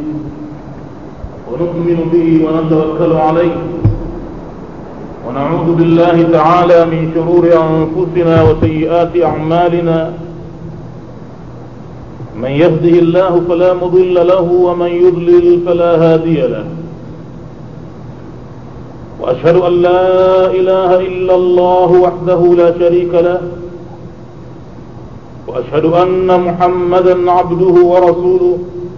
ونؤمن به ونتوكل عليه ونعوذ بالله تعالى من شرور أنفسنا وسيئات أعمالنا من يهده الله فلا مضل له ومن يضلل فلا هادي له وأشهد أن لا إله إلا الله وحده لا شريك له وأشهد أن محمدا عبده ورسوله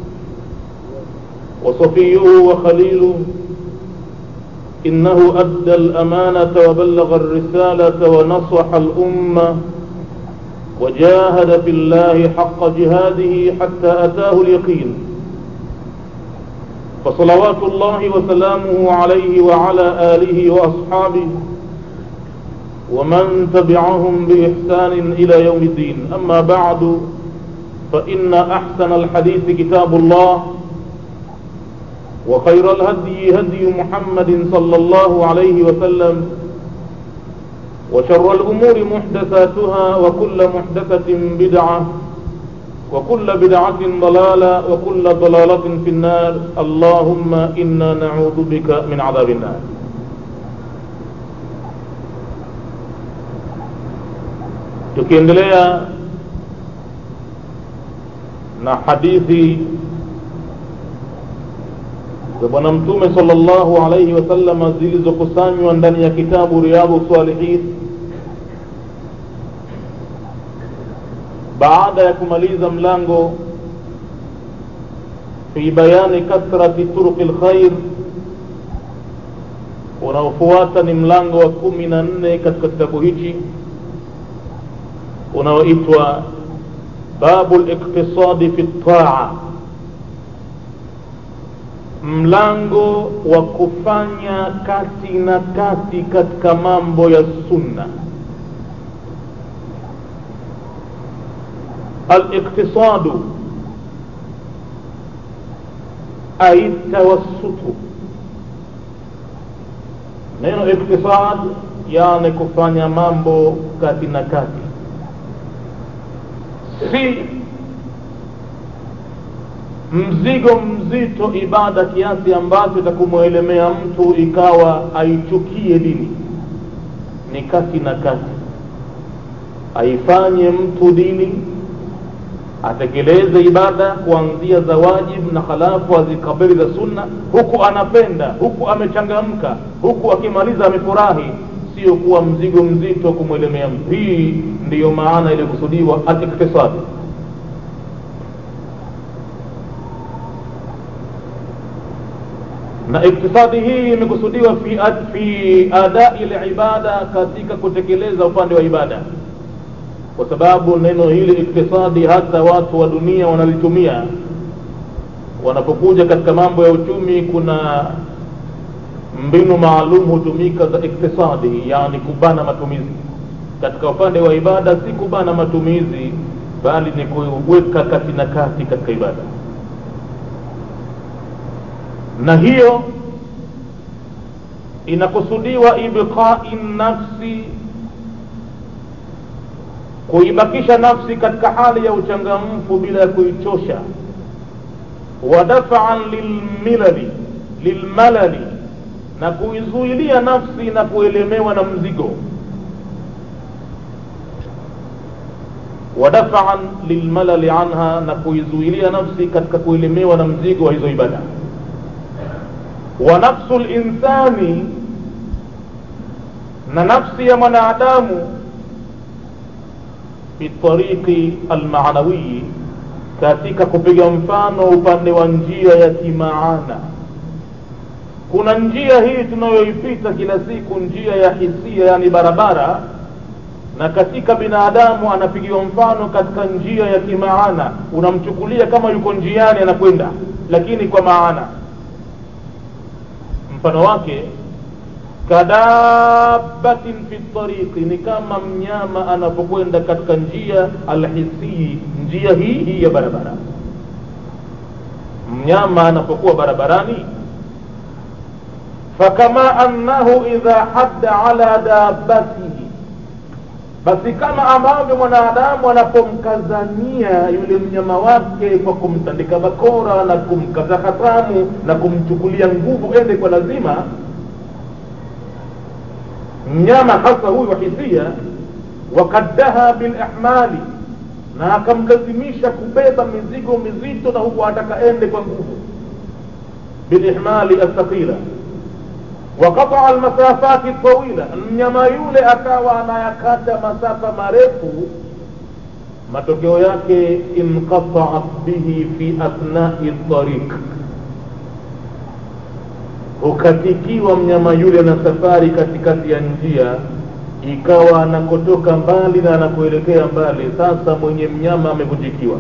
وصفيه وخليله إنه أدى الأمانة وبلغ الرسالة ونصح الأمة وجاهد في الله حق جهاده حتى أتاه اليقين فصلوات الله وسلامه عليه وعلى آله وأصحابه ومن تبعهم بإحسان إلى يوم الدين أما بعد فإن أحسن الحديث كتاب الله وخير الهدي هدي محمد صلى الله عليه وسلم وشر الأمور محدثاتها وكل محدثة بدعة وكل بدعة ضلالة وكل ضلالة في النار اللهم إنا نعوذ بك من عذاب النار tukiendelea na hadithi za bwana mtume sallallahu alaihi wasallam zilizokusanywa ndani ya kitabu riyadhu salihin baada ya kumaliza mlango fi bayani kathrati turuqi lkhair unaofuata ni mlango wa kumi na nne katika kitabu hichi unaoitwa babu liktisadi fi ltaa mlango wa kufanya kati na kati katika mambo ya sunna aliktisadu ai tawassutu neno iktisad yani kufanya mambo kati na kati si mzigo mzito ibada kiasi ambacho itakumwelemea mtu ikawa aichukie dini ni kati na kati aifanye mtu dini atekeleze ibada kuanzia za wajibu na halafu azikabili za sunna huku anapenda huku amechangamka huku akimaliza amefurahi sio kuwa mzigo mzito kumwelemea mtu hii ndiyo maana ilikusudiwa atiktisadi na iktisadi hii imekusudiwa fi, fi adai libada katika kutekeleza upande wa ibada kwa sababu neno hili iktisadi hata watu wa dunia wanalitumia wanapokuja katika mambo ya uchumi kuna mbinu maalum hutumika za iktisadi yani kubana matumizi katika upande wa ibada si kubana matumizi bali ni kuweka kati na kati katika ibada na hiyo inakusudiwa ibqai nafsi kuibakisha nafsi katika hali ya uchangamfu bila ya kuichosha wa dafaan lilmilali lilmalali na kuizuilia nafsi na kuelemewa na mzigo wa dafaan lilmalali anha na kuizuilia nafsi katika kuelemewa na mzigo wa hizo ibada wa nafsu linsani na nafsi ya mwanadamu fi tariqi almanawiyi katika kupiga mfano upande wa njia ya kimaana kuna njia hii tunayoipita kila siku njia ya hisia yani barabara na katika binadamu anapigiwa mfano katika njia ya kimaana unamchukulia kama yuko njiani anakwenda lakini kwa maana mfano wake kadabatin fi tariqi ni kama mnyama anapokwenda katika njia alhisii njia hii hii ya barabara mnyama anapokuwa barabarani fakama annahu idha hadda ala dabatihi basi kama ambavyo mwanadamu anapomkazania yule mnyama wake kwa kumtandika bakora na kumkata hatamu na kumchukulia nguvu ende kwa lazima mnyama hasa huyu wa hisia wakaddaha bilihmali na akamlazimisha kubeba mizigo mizito na huku ataka ende kwa nguvu bilihmali althaqila waqataa almasafati tawila mnyama yule akawa anayakata masafa marefu matokeo yake inqataat bihi fi athnai tariq hukatikiwa mnyama yule na safari katikati ya njia ikawa anakotoka mbali na anakoelekea mbali sasa mwenye mnyama amevunjikiwa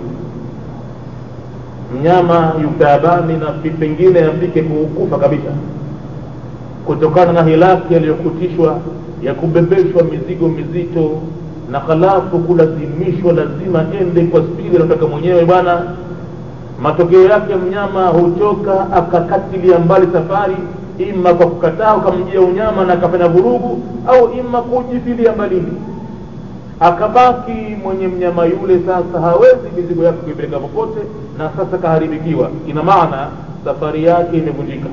mnyama yutabani na pengine afike kukufa kabisa kutokana na hilaki aliyokutishwa ya kubebeshwa mizigo mizito na halafu kulazimishwa lazima ende kwa spidi anataka mwenyewe bwana matokeo yake mnyama huchoka akakatilia mbali safari ima kwa kukataa ukamjia unyama na akafanya vurugu au ima kujitilia mbalini akabaki mwenye mnyama yule sasa hawezi mizigo yake kuipeleka popote na sasa kaharibikiwa ina maana safari yake imevunjika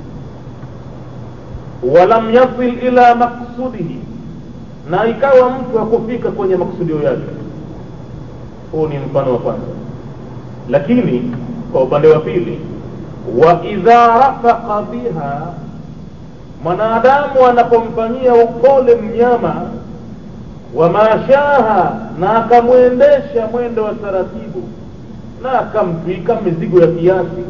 walam yasil ila maksudihi na ikawa mtu hakufika kwenye maksudio yake huu ni mfano wa kwanza lakini kwa upande wa pili wa idha rafaqa biha mwanadamu anapomfanyia upole mnyama wamashaha na akamwendesha mwendo wa taratibu na akamtwika mizigo ya kiasi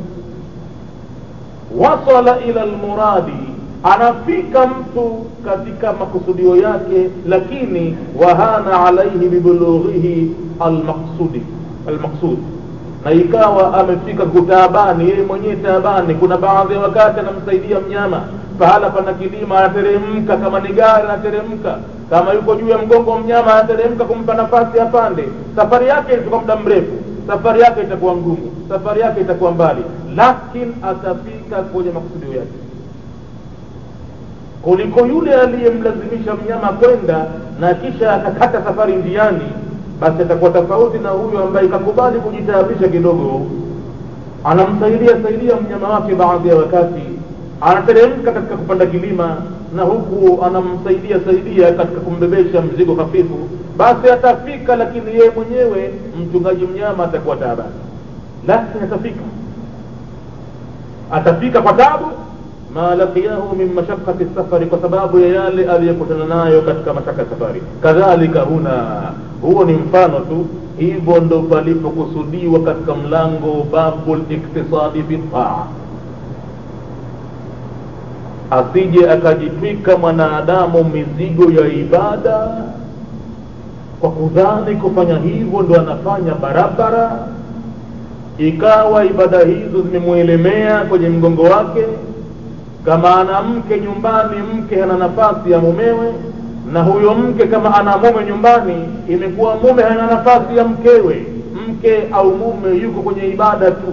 wasala ila lmuradi anafika mtu katika makusudio yake lakini wahana alaihi bibulughihi almaqsudi almaqsud na ikawa amefika kutabani yeye mwenyewe tabani kuna baadhi ya wakati anamsaidia mnyama pahala pana kilima anateremka kama ni gari anateremka kama yuko juu ya mgongo wa mnyama anateremka kumpa nafasi apande safari yake itachukua muda mrefu safari yake itakuwa ngumu safari yake itakuwa mbali lakini atafika kwenye makusudio yake kuliko yule aliyemlazimisha mnyama kwenda na kisha akakata safari njiani basi atakuwa tofauti na huyo ambaye kakubali kujitaabisha kidogo anamsaidia saidia mnyama wake baadhi ya wakati anateremka katika kupanda kilima na huku anamsaidia saidia katika kumbebesha mzigo hafifu basi atafika lakini yeye mwenyewe mchungaji mnyama atakuwa taabani lakini atafika atafika kwa tabu ma laqiyahu min mashaqqati safari kwa sababu ya yale aliyokutana nayo katika mashaka ya safari kadhalika huna huo ni mfano tu hivyo ndo palipokusudiwa katika mlango babu liktisadi bitaa asije akajitwika mwanadamu mizigo ya ibada kwa kudhani kufanya hivyo ndo anafanya barabara ikawa ibada hizo zimemwelemea kwenye mgongo wake kama ana mke nyumbani mke hana nafasi ya mumewe na huyo mke kama ana mume nyumbani imekuwa mume hana nafasi ya mkewe mke au mume yuko kwenye ibada tu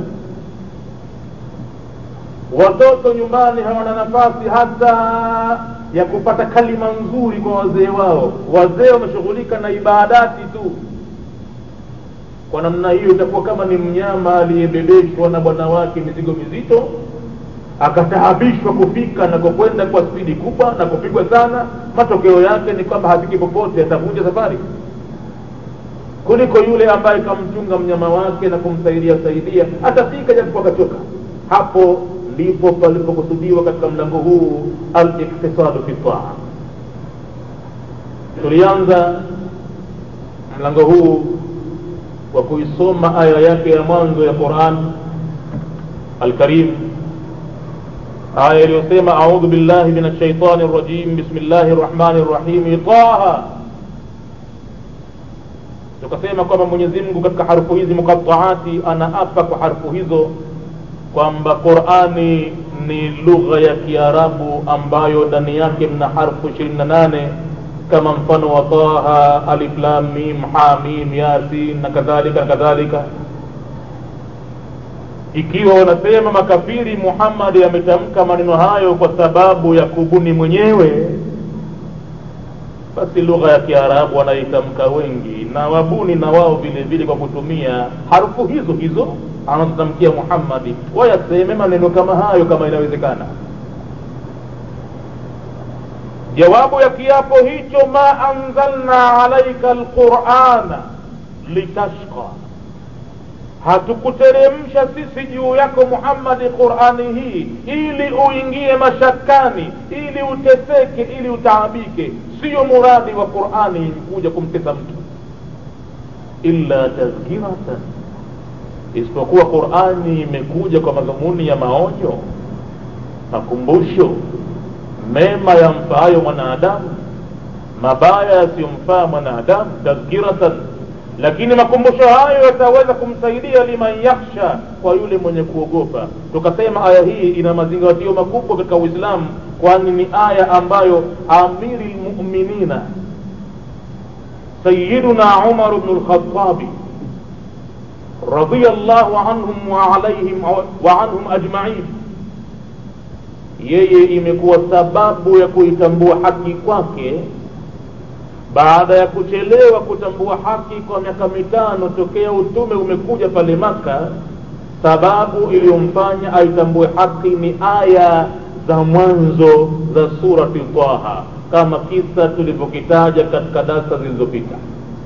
watoto nyumbani hawana nafasi hata ya kupata kalima nzuri kwa wazee wao wazee wameshughulika na ibadati tu kwa namna hiyo itakuwa kama ni mnyama aliyebebeshwa na bwana wake mizigo mizito akataabishwa kufika na kukwenda kwa spidi kubwa na kupigwa sana matokeo yake ni kwamba hafiki popote atavunja safari kuliko yule ambaye kamchunga mnyama wake na kumsaidia saidia atafika japokuwa akachoka hapo ndipo palipokusudiwa katika mlango huu aliktisadu fi taa tulianza mlango huu kwa kuisoma aya yake ya mwanzo ya quran alkarim aya iliyosema audhu billahi min alshaitani rajim bismillahi rrahmani rrahimi taha tukasema kwamba mwenyezi mungu katika harufu hizi mukataati anaapa kwa harufu hizo kwamba qurani ni lugha ya kiarabu ambayo ndani yake mna harfu ishirini na nane kama mfano wa taha alif lam mim hamim yasin na kadhalika na kadhalika ikiwa wanasema makafiri muhammadi ametamka maneno hayo kwa sababu ya kubuni mwenyewe basi lugha ya kiarabu wanaitamka wengi na wabuni na wao vile vile kwa kutumia harufu hizo hizo anazotamkia muhammadi wayaseme maneno kama hayo kama inawezekana jawabu ya kiapo hicho ma anzalna alaika lqurana litashqa hatukuteremsha sisi juu yako muhammadi qurani hii ili uingie mashakani ili uteseke ili utaabike siyo muradi wa qurani kuja kumtesa mtu illa tadhkiratan isipokuwa qurani imekuja kwa madhumuni ya maonyo makumbusho mema yamfaayo mwanadamu mabaya yasiyomfaa mwanadamu tadhkiratan lakini makumbusho hayo yataweza kumsaidia liman yakhsha kwa yule mwenye kuogopa tukasema aya hii ina mazingatio makubwa katika uislamu kwani ni aya ambayo amiri lmuminina sayiduna umar bnu lkhatabi radiallahu anhum waalaihim wa anhum ajmain yeye imekuwa sababu ya kuitambua haki kwake baada ya kuchelewa kutambua haki kwa miaka mitano tokea utume umekuja pale maka sababu iliyomfanya aitambue haki ni aya za mwanzo za surati taha kama kisa tulivyokitaja katika darsa zilizopita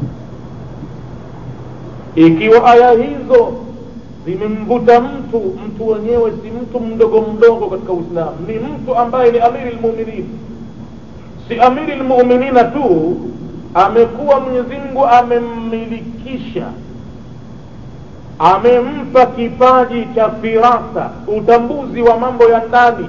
ikiwa aya hizo zimemvuta mtu mtu wenyewe si mtu mdogo mdogo katika uislamu ni mtu ambaye ni amiri lmuminin si amiri lmuminina tu amekuwa mwenyezi mungu amemmilikisha amempa kipaji cha firasa utambuzi wa mambo ya ndani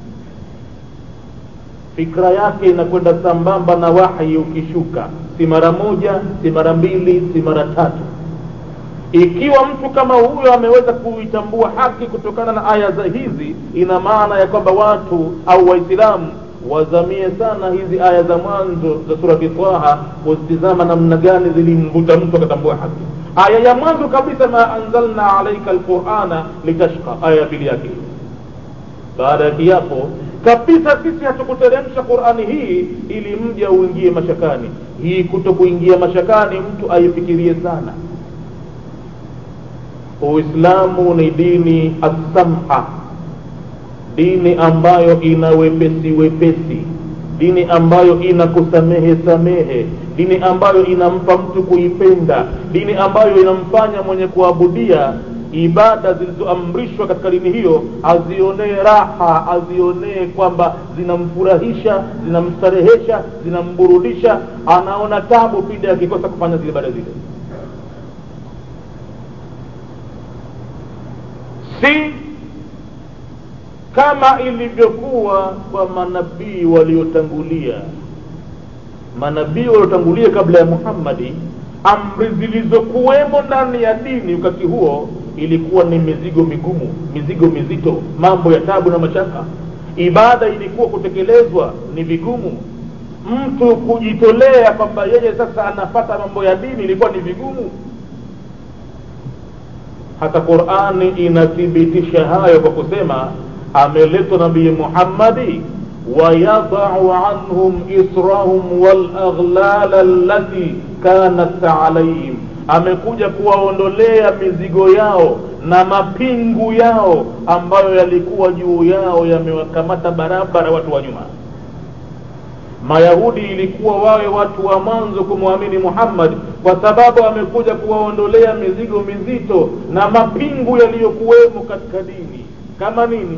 fikra yake inakwenda sambamba na wahyi ukishuka si mara moja si mara mbili si mara tatu ikiwa mtu kama huyo ameweza kuitambua haki kutokana na aya za hizi ina maana ya kwamba watu au waislamu wazamie sana hizi aya za mwanzo za surati taha kuzitizama namna gani zilimvuta mtu akatambua haki aya ya mwanzo kabisa ma anzalna alaika lqurana litashqa aya ya pili yake baada ya kiapo kabisa sisi hatukuteremsha qurani hii ili mja uingie mashakani hii kuto kuingia mashakani mtu aifikirie sana uislamu ni dini assamha dini ambayo ina wepesi wepesi dini ambayo ina kusamehe samehe dini ambayo inampa mtu kuipenda dini ambayo inamfanya mwenye kuabudia ibada zilizoamrishwa katika dini hiyo azionee raha azionee kwamba zinamfurahisha zinamstarehesha zinamburudisha anaona tabu pindi akikosa kufanya zile ibada zile si kama ilivyokuwa kwa manabii waliotangulia manabii waliotangulia kabla ya muhammadi amri zilizokuwemo ndani ya dini wakati huo ilikuwa ni mizigo migumu mizigo mizito mambo ya tabu na mashaka ibada ilikuwa kutekelezwa ni vigumu mtu kujitolea kwamba yeye sasa anapata mambo ya dini ilikuwa ni vigumu hata qurani inathibitisha hayo kwa kusema ameletwa nabii muhammadi wayadau anhum israhum walaghlala allati kanat alaihim amekuja kuwaondolea mizigo yao na mapingu yao ambayo yalikuwa juu yao yamewakamata barabara watu wa nyuma mayahudi ilikuwa wawe watu wa mwanzo kumwamini muhammad kwa sababu amekuja kuwaondolea mizigo mizito na mapingu yaliyokuwemo katika dini kama nini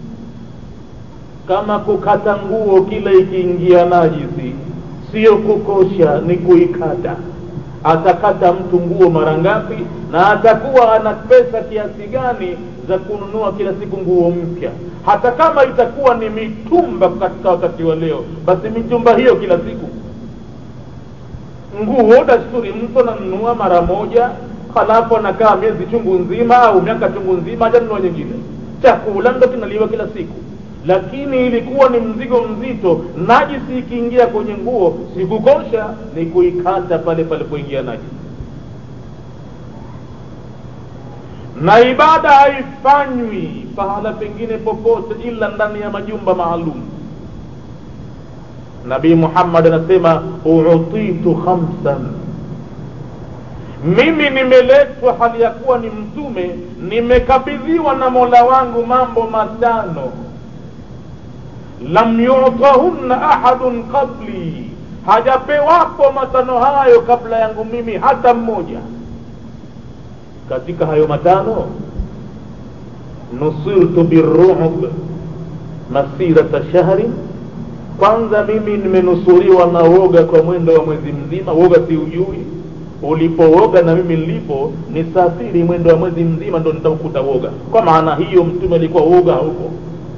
kama kukata nguo kila ikiingia najisi sio kukosha ni kuikata atakata mtu nguo mara ngapi na atakuwa ana pesa kiasi gani za kununua kila siku nguo mpya hata kama itakuwa ni mitumba katika wakati wa leo basi mitumba hiyo kila siku nguo dasturi mtu ananunua mara moja halafu anakaa miezi chungu nzima au miaka chungu nzima hajanunua nyingine chakula ndo kinaliwa kila siku lakini ilikuwa ni mzigo mzito najisi ikiingia kwenye nguo sikukosha ni kuikata pale palipoingia najisi na ibada haifanywi pahala pengine popote ila ndani ya majumba maalum nabii muhammad anasema utitu khamsan mimi nimeletwa hali ya kuwa ni mtume nimekabidhiwa na mola wangu mambo matano lam yutahunna ahadun qabli hajapewapo matano hayo kabla yangu mimi hata mmoja katika hayo matano nusirtu birru'b masirata shahrin kwanza mimi nimenusuriwa na woga kwa mwendo wa mwezi mzima woga siujui ulipooga na mimi nilipo nisafiri mwendo wa mwezi mzima ndo nitaukuta woga kwa maana hiyo mtume alikuwa woga huko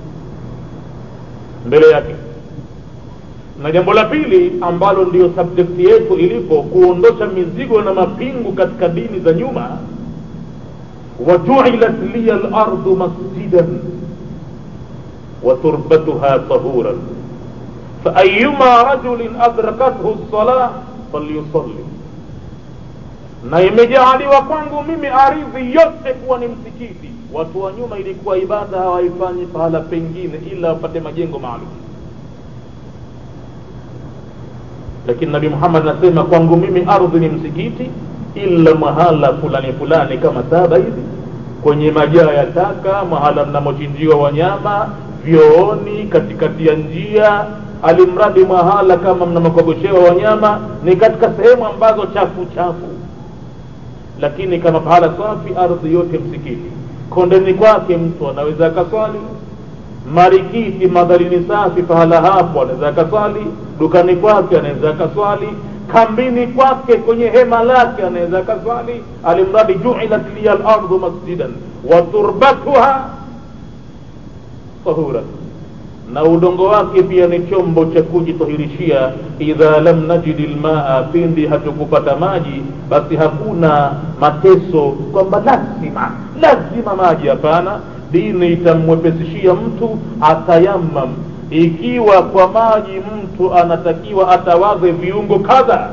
mbele yake na jambo la pili ambalo ndiyo subject yetu ilipo kuondosha mizigo na mapingu katika dini za nyuma wajuilat liya lardu masjidan وتربتها طهورا فأيما رجل أدركته الصلاة فليصلي na imejaaliwa kwangu mimi ardhi yote kuwa ni msikiti watu wa nyuma ilikuwa ibada hawaifanyi pahala pengine ila wapate majengo maalum lakini nabii muhammad anasema kwangu mimi ardhi ni msikiti ila mahala fulani fulani kama saba hivi kwenye majaa ya taka mahala mnamochinjiwa wanyama vyooni katikati ya njia alimradi mahala kama mnamokogoshewa wanyama ni katika sehemu ambazo chafu chafu lakini kama pahala safi ardhi yote msikiti kondeni kwake mtu anaweza akaswali marikiti madharini safi pahala hapo anaweza akaswali dukani kwake anaweza akaswali kambini kwake kwenye hema lake anaweza akaswali alimradi juilat liya lardu masjidan wa turbatuha tahuran na udongo wake pia ni chombo cha kujitahirishia idha lam najidi lmaa pindi hatukupata maji basi hakuna mateso kwamba lazima lazima maji hapana dini itamwepesishia mtu atayamam ikiwa kwa maji mtu anatakiwa atawaze viungo kadha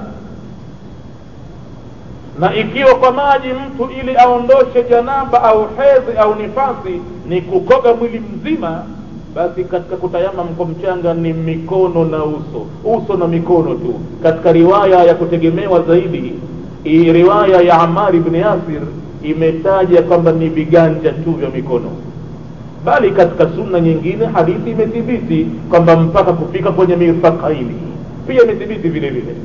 na ikiwa kwa maji mtu ili aondoshe janaba au hedhi au nifasi ni kukoga mwili mzima basi katika kutayamam kwa mchanga ni mikono na uso uso na mikono tu katika riwaya ya kutegemewa zaidi hii riwaya ya amari bni yasir imetaja kwamba ni viganja tu vya mikono bali katika sunna nyingine hadithi imethibiti kwamba mpaka kufika kwenye mirfaqaini pia imethibiti vile vile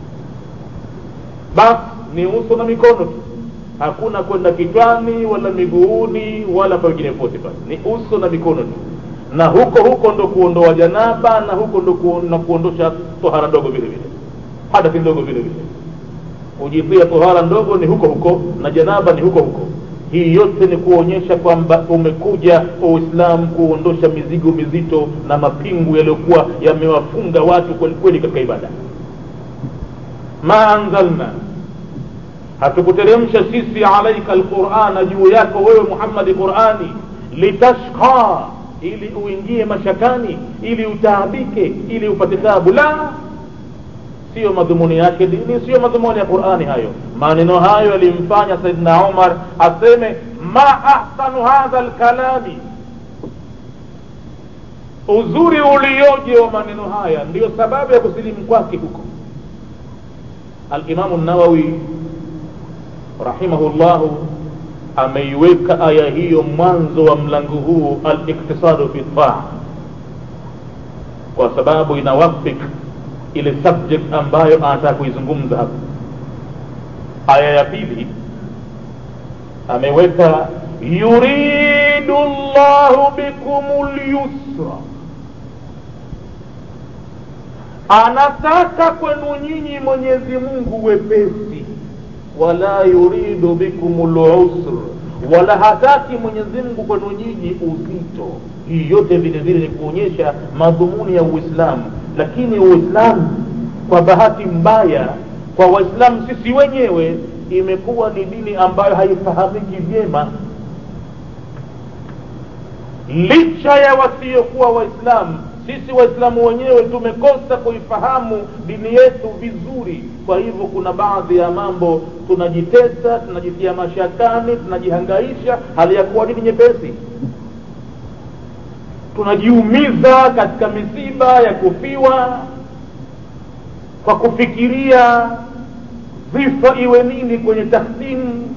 basi ni uso na mikono tu hakuna kwenda kichwani wala miguuni wala pengine pote pale ni uso na mikono tu na huko huko ndo kuondoa janaba na huko ndo kuona kuondosha tohara ndogo vile vile hadathi ndogo vile vile kujipia tohara ndogo ni huko huko na janaba ni huko huko hii yote ni kuonyesha kwamba umekuja uislamu kuondosha mizigo mizito na mapingu yaliyokuwa yamewafunga watu kwelikweli katika ibada ma anzalna hatukuteremsha sisi alaika alqurana juu yako wewe muhammadi qurani litashqa ili uingie mashakani ili utaabike ili upate tabu la siyo madhumuni yake dini siyo madhumuni ya qurani hayo maneno hayo yalimfanya saidna umar aseme ma ahsanu hadha lkalami uzuri ulioje wa maneno haya ndiyo sababu ya kusilimu kwake huko alimamu nawawi rahimahullahu ameiweka aya hiyo mwanzo wa mlango huu aliktisadu fi taa kwa sababu inawafik ile subject ambayo anataka kuizungumza hapa aya ya pili ameweka yuridu llahu bikum lyusra anataka kwenu nyinyi mwenyezi mungu wepesi wala yuridu bikum lusr wala hataki mwenyezi mungu kwenu nyinyi uzito hii yote vile vile ni kuonyesha madhumuni ya uislamu lakini uislamu kwa bahati mbaya kwa waislamu sisi wenyewe imekuwa ni dini ambayo haifahamiki vyema licha ya wasiokuwa waislamu sisi waislamu wenyewe tumekosa kuifahamu dini yetu vizuri kwa hivyo kuna baadhi ya mambo tunajitesa tunajitia mashakani tunajihangaisha hali ya kuwa dini nyepesi tunajiumiza katika misiba ya kufiwa kwa kufikiria dhifa iwe nini kwenye takhsimu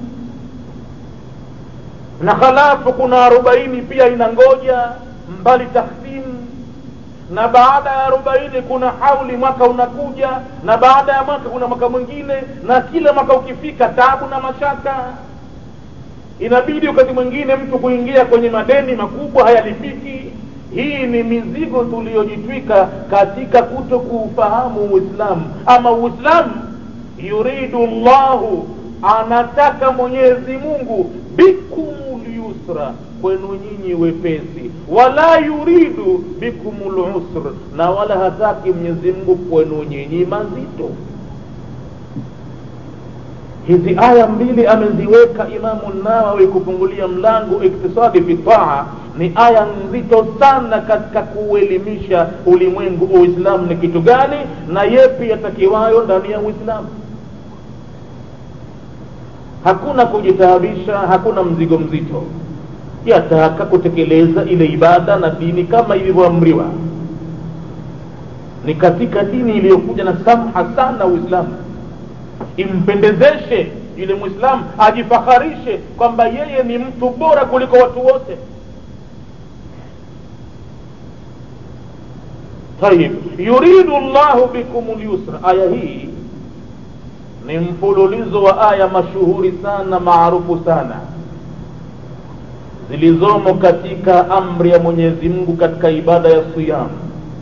na halafu kuna arobaini pia inangoja mbali takhsimu na baada ya arobaini kuna hauli mwaka unakuja na baada ya mwaka kuna mwaka mwingine na kila mwaka ukifika tabu na mashaka inabidi wakati mwingine mtu kuingia kwenye madeni makubwa hayalipiki hii ni mizigo tuliyojitwika katika kuto kuufahamu uislamu ama uislamu yuridu llahu anataka mwenyezi mungu bikumul yusra kwenu nyinyi wepesi wala yuridu bikumul usr na wala hataki mwenyezi mungu kwenu nyinyi mazito hizi aya mbili ameziweka imamu nawawi kufungulia mlango iktisadi fi taa ni aya nzito sana katika kuuelimisha ulimwengu uislamu ni kitu gani na yepi yatakiwayo ndani ya uislamu hakuna kujitaabisha hakuna mzigo mzito yataka kutekeleza ile ibada na dini kama ilivyoamriwa ni katika dini iliyokuja na samha sana uislamu impendezeshe yule mwislamu ajifakharishe kwamba yeye ni mtu bora kuliko watu wote tayib yuridu llahu bikum lyusra aya hii ni mfululizo wa aya mashuhuri sana maarufu sana zilizomo katika amri ya mwenyezi mungu katika ibada ya siyamu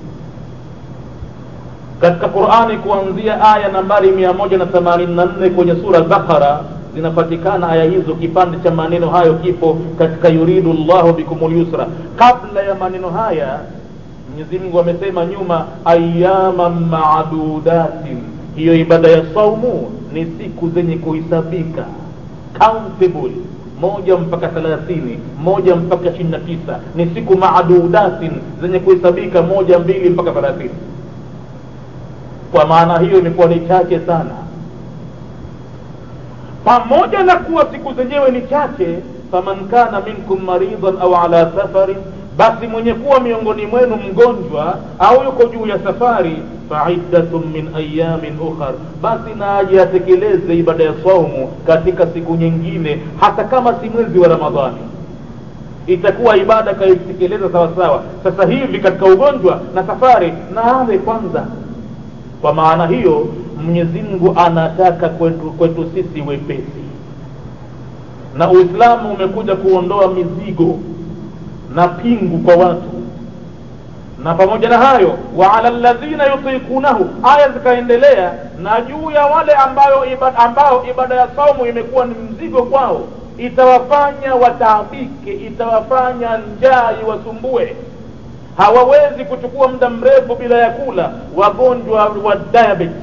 katika qurani kuanzia aya nambari mia moja na themanini na nne kwenye sura albaqara zinapatikana aya hizo kipande cha maneno hayo kipo katika yuridu llahu bikum lyusra kabla ya maneno haya mwenyezi mungu amesema nyuma ayama madudatin hiyo ibada ya saumu ni siku zenye kuhisabika countable moja mpaka thelathini moja mpaka ishirini na tisa ni siku madudatin zenye kuhesabika moja mbili mpaka thelathini kwa maana hiyo imekuwa ni chache sana pamoja na kuwa siku zenyewe ni chache faman kana minkum maridhan au ala safarin basi mwenye kuwa miongoni mwenu mgonjwa au yuko juu ya safari faiddatun min ayamin ukhar basi na aje atekeleze ibada ya saumu katika siku nyingine hata kama si mwezi wa ramadhani itakuwa ibada kaitekeleza sawasawa sasa hivi katika ugonjwa na safari na awe kwanza kwa maana hiyo mwenyezi mungu anataka kwetu, kwetu sisi wepesi na uislamu umekuja kuondoa mizigo na pingu kwa watu na pamoja na hayo wa ala ladhina yutikunahu aya zikaendelea na juu ya wale ambayo ibada, ambao ibada ya saumu imekuwa ni mzigo kwao itawafanya wataabike itawafanya njaa iwasumbue hawawezi kuchukua muda mrefu bila ya kula wagonjwa wa diabetes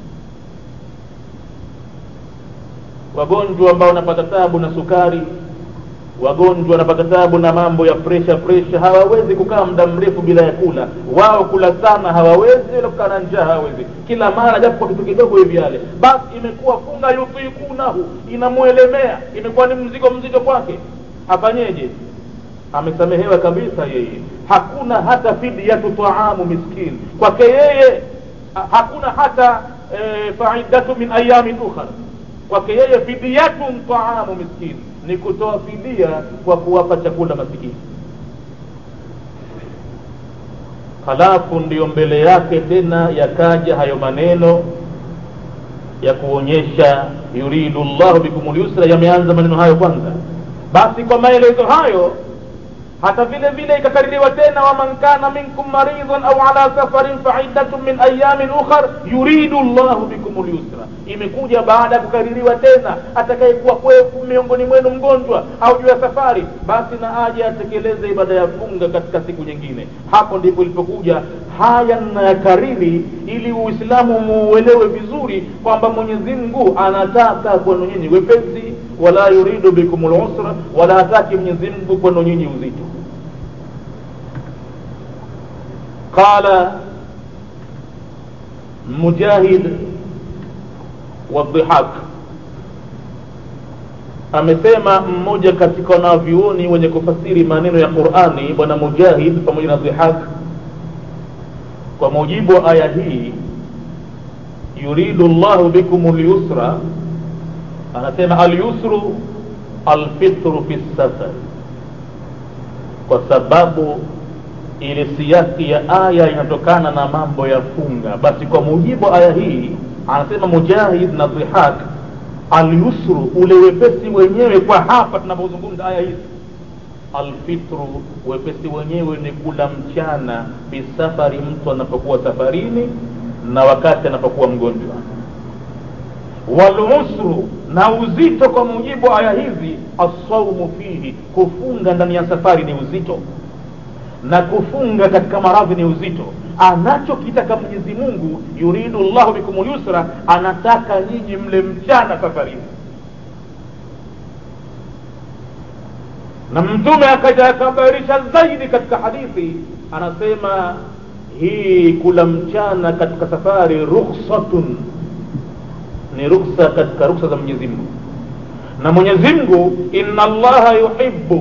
wagonjwa ambao wanapata tabu na sukari wagonjwa wanapata tabu na mambo ya presha presha hawawezi kukaa muda mrefu bila ya kula wao kula sana hawawezi wala kukaa na njaa hawawezi kila mara japo kwa kitu kidogo hivi yale basi imekuwa funga yutikunahu inamwelemea imekuwa ni mzigo mzito kwake afanyeje amesamehewa kabisa yeye hakuna hata fidyatu taamu miskin kwake yeye hakuna hata e, faidatu min ayamin ukhar kwake yeye fidyatun taamu miskin ni kutoa fidia kwa kuwapa chakula masikini halafu ndiyo mbele yake tena yakaja hayo maneno ya kuonyesha yuridu llahu bikum lyusra yameanza maneno hayo kwanza basi kwa maelezo hayo hata vile vile ikakaririwa tena waman kana minkum maridhan au ala safarin faiddatun min ayamin ukhar yuridu llahu bikum lyusra imekuja baada ya kukaririwa tena atakayekuwa kwefu miongoni mwenu mgonjwa au juu ya safari basi na aje atekeleze ibada ya funga katika siku nyingine hapo ndipo ilipokuja haya nayakariri ili uislamu muuelewe vizuri kwamba mwenyezi mungu anataka kwenu nyinyi wepesi wala yuridu bikum lusra wala hataki mwenyezi mungu kwenu nyinyi uzito qala mujahid wadhihak amesema mmoja katika wanavyuoni wenye kufasiri maneno ya qurani bwana mujahid pamoja na dhihak kwa mujibu wa aya hii yuridu llahu bikum lyusra anasema alyusru alfitru fi safar kwa sababu ile siasi ya aya inatokana na mambo ya funga basi kwa mujibu wa aya hii anasema mujahid na dhihak alyusru ule wepesi wenyewe kwa hapa tunapozungumza aya hizi alfitru wepesi wenyewe ni kula mchana bisafari mtu anapokuwa safarini na wakati anapokuwa mgonjwa walusru na uzito kwa mujibu wa aya hizi assaumu fihi kufunga ndani ya safari ni uzito na kufunga katika maradhi ni uzito anachokitaka mwenyezi mungu yuridu llahu bikum lyusra anataka nyinyi mle mchana safarini na mtume akaja akabarisha zaidi katika hadithi anasema hii kula mchana katika safari rukhsatun ni ruksa katika ruksa za mwenyezi mungu na mwenyezi mungu inna allaha yuhibbu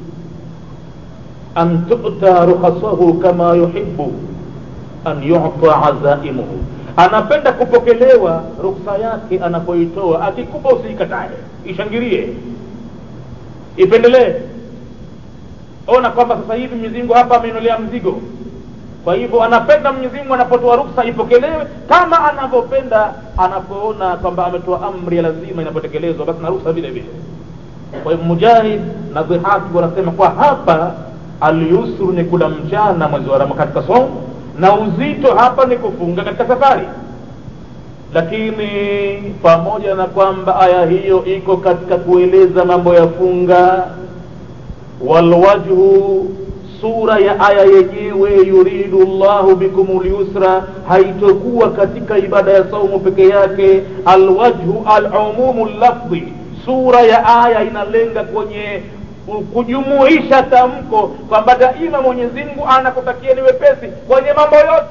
an tu'ta rukhasahu kama yuhibbu an yu'ta azaimuhu anapenda kupokelewa ruksa yake anapoitoa akikupa usiikatae ishangilie ipendelee ona kwamba sasa hivi mwenyezi mungu hapa ameinolea mzigo kwa hivyo anapenda mwenyezi mungu anapotoa ruksa ipokelewe kama anavyopenda anapoona kwamba ametoa amri ya lazima inapotekelezwa basi na ruksa vile vile kwa hivyo mujahid na dhihaki wanasema kwa hapa alyusru ni kula mchana mwezi wa rama katika somu na uzito hapa ni kufunga katika safari lakini pamoja na kwamba aya hiyo iko katika kueleza mambo ya funga walwajhu sura ya aya yenyewe yuridu llahu bikum lyusra haitokuwa katika ibada ya saumu peke yake alwajhu alumumu lafdhi sura ya aya inalenga kwenye kujumuisha tamko kwamba daima mwenyezi mungu anakutakia ni wepesi kwenye mambo yote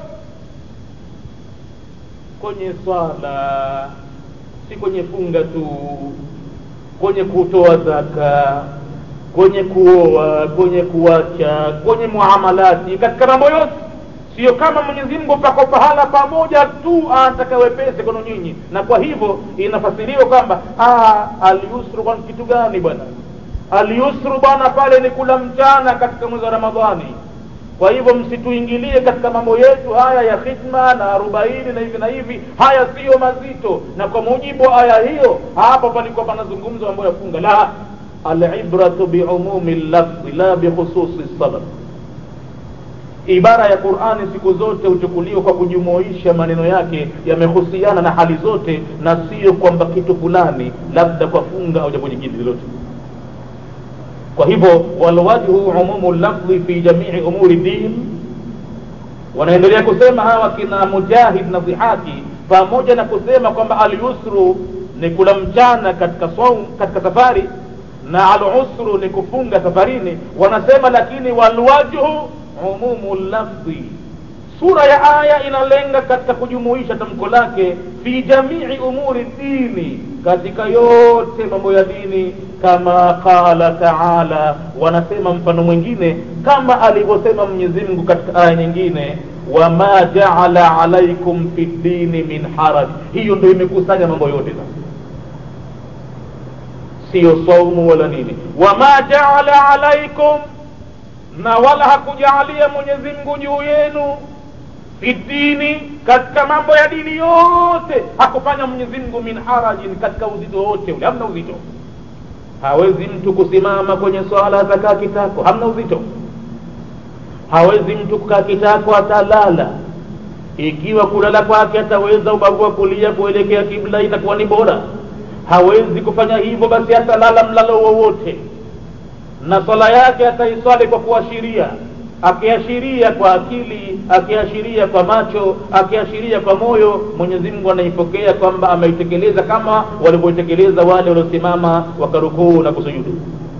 kwenye swala si kwenye funga tu kwenye kutoa zaka kwenye kuoa kwenye kuacha kwenye muamalati katika mambo yote sio kama mwenyezi mungu pako pahala pamoja tu anataka wepesi kwenu nyinyi na kwa hivyo inafasiriwa kwamba alyusru kwa kitu gani bwana alyusru bwana pale ni kula mchana katika mwezi wa ramadhani kwa hivyo msituingilie katika mambo yetu haya ya khidma na arobaini na hivi na hivi haya siyo mazito na kwa mujibu wa aya hiyo hapa palikuwa panazungumza mambo ya funga la alibratu biumumi lafdhi la bikhususi sabab ibara ya qurani siku zote huchukuliwa kwa kujumuisha maneno yake yamehusiana na hali zote na sio kwamba kitu fulani labda kwa funga au jambo jingine lolote kwa hivyo walwajhu umumu lafdhi fi jamii umuri din wanaendelea kusema hawa kina mujahid na dhihaki pamoja na kusema kwamba alyusru ni kula mchana katika saum katika safari na alusru ni kufunga safarini wanasema lakini walwajhu umumu lafdhi sura ya aya inalenga katika kujumuisha tamko lake fi jamii umuri dini katika yote mambo ya dini kama qala taala wanasema mfano mwingine kama alivyosema mwenyezi mungu katika aya nyingine wama jaala alaikum fi dini min haraj hiyo ndo imekusanya mambo yote sasa siyo saumu wala nini wama jaala alaikum na wala hakujaalia mwenyezi mungu juu yenu fi dini katika mambo ya dini yote hakufanya mwenyezi mungu min harajin katika uzito wote ule hamna uzito hawezi mtu kusimama kwenye swala atakaa kitako hamna uzito hawezi mtu kukaa kitako atalala ikiwa kulala kwake ataweza ubavu wa kulia kuelekea kibla itakuwa ni bora hawezi kufanya hivyo basi atalala mlalo wowote na swala yake ataiswali kwa kuashiria akiashiria kwa akili akiashiria kwa macho akiashiria kwa moyo mwenyezi mungu anaipokea kwamba ameitekeleza kama walivyoitekeleza wale waliosimama wakarukuu na kusujudu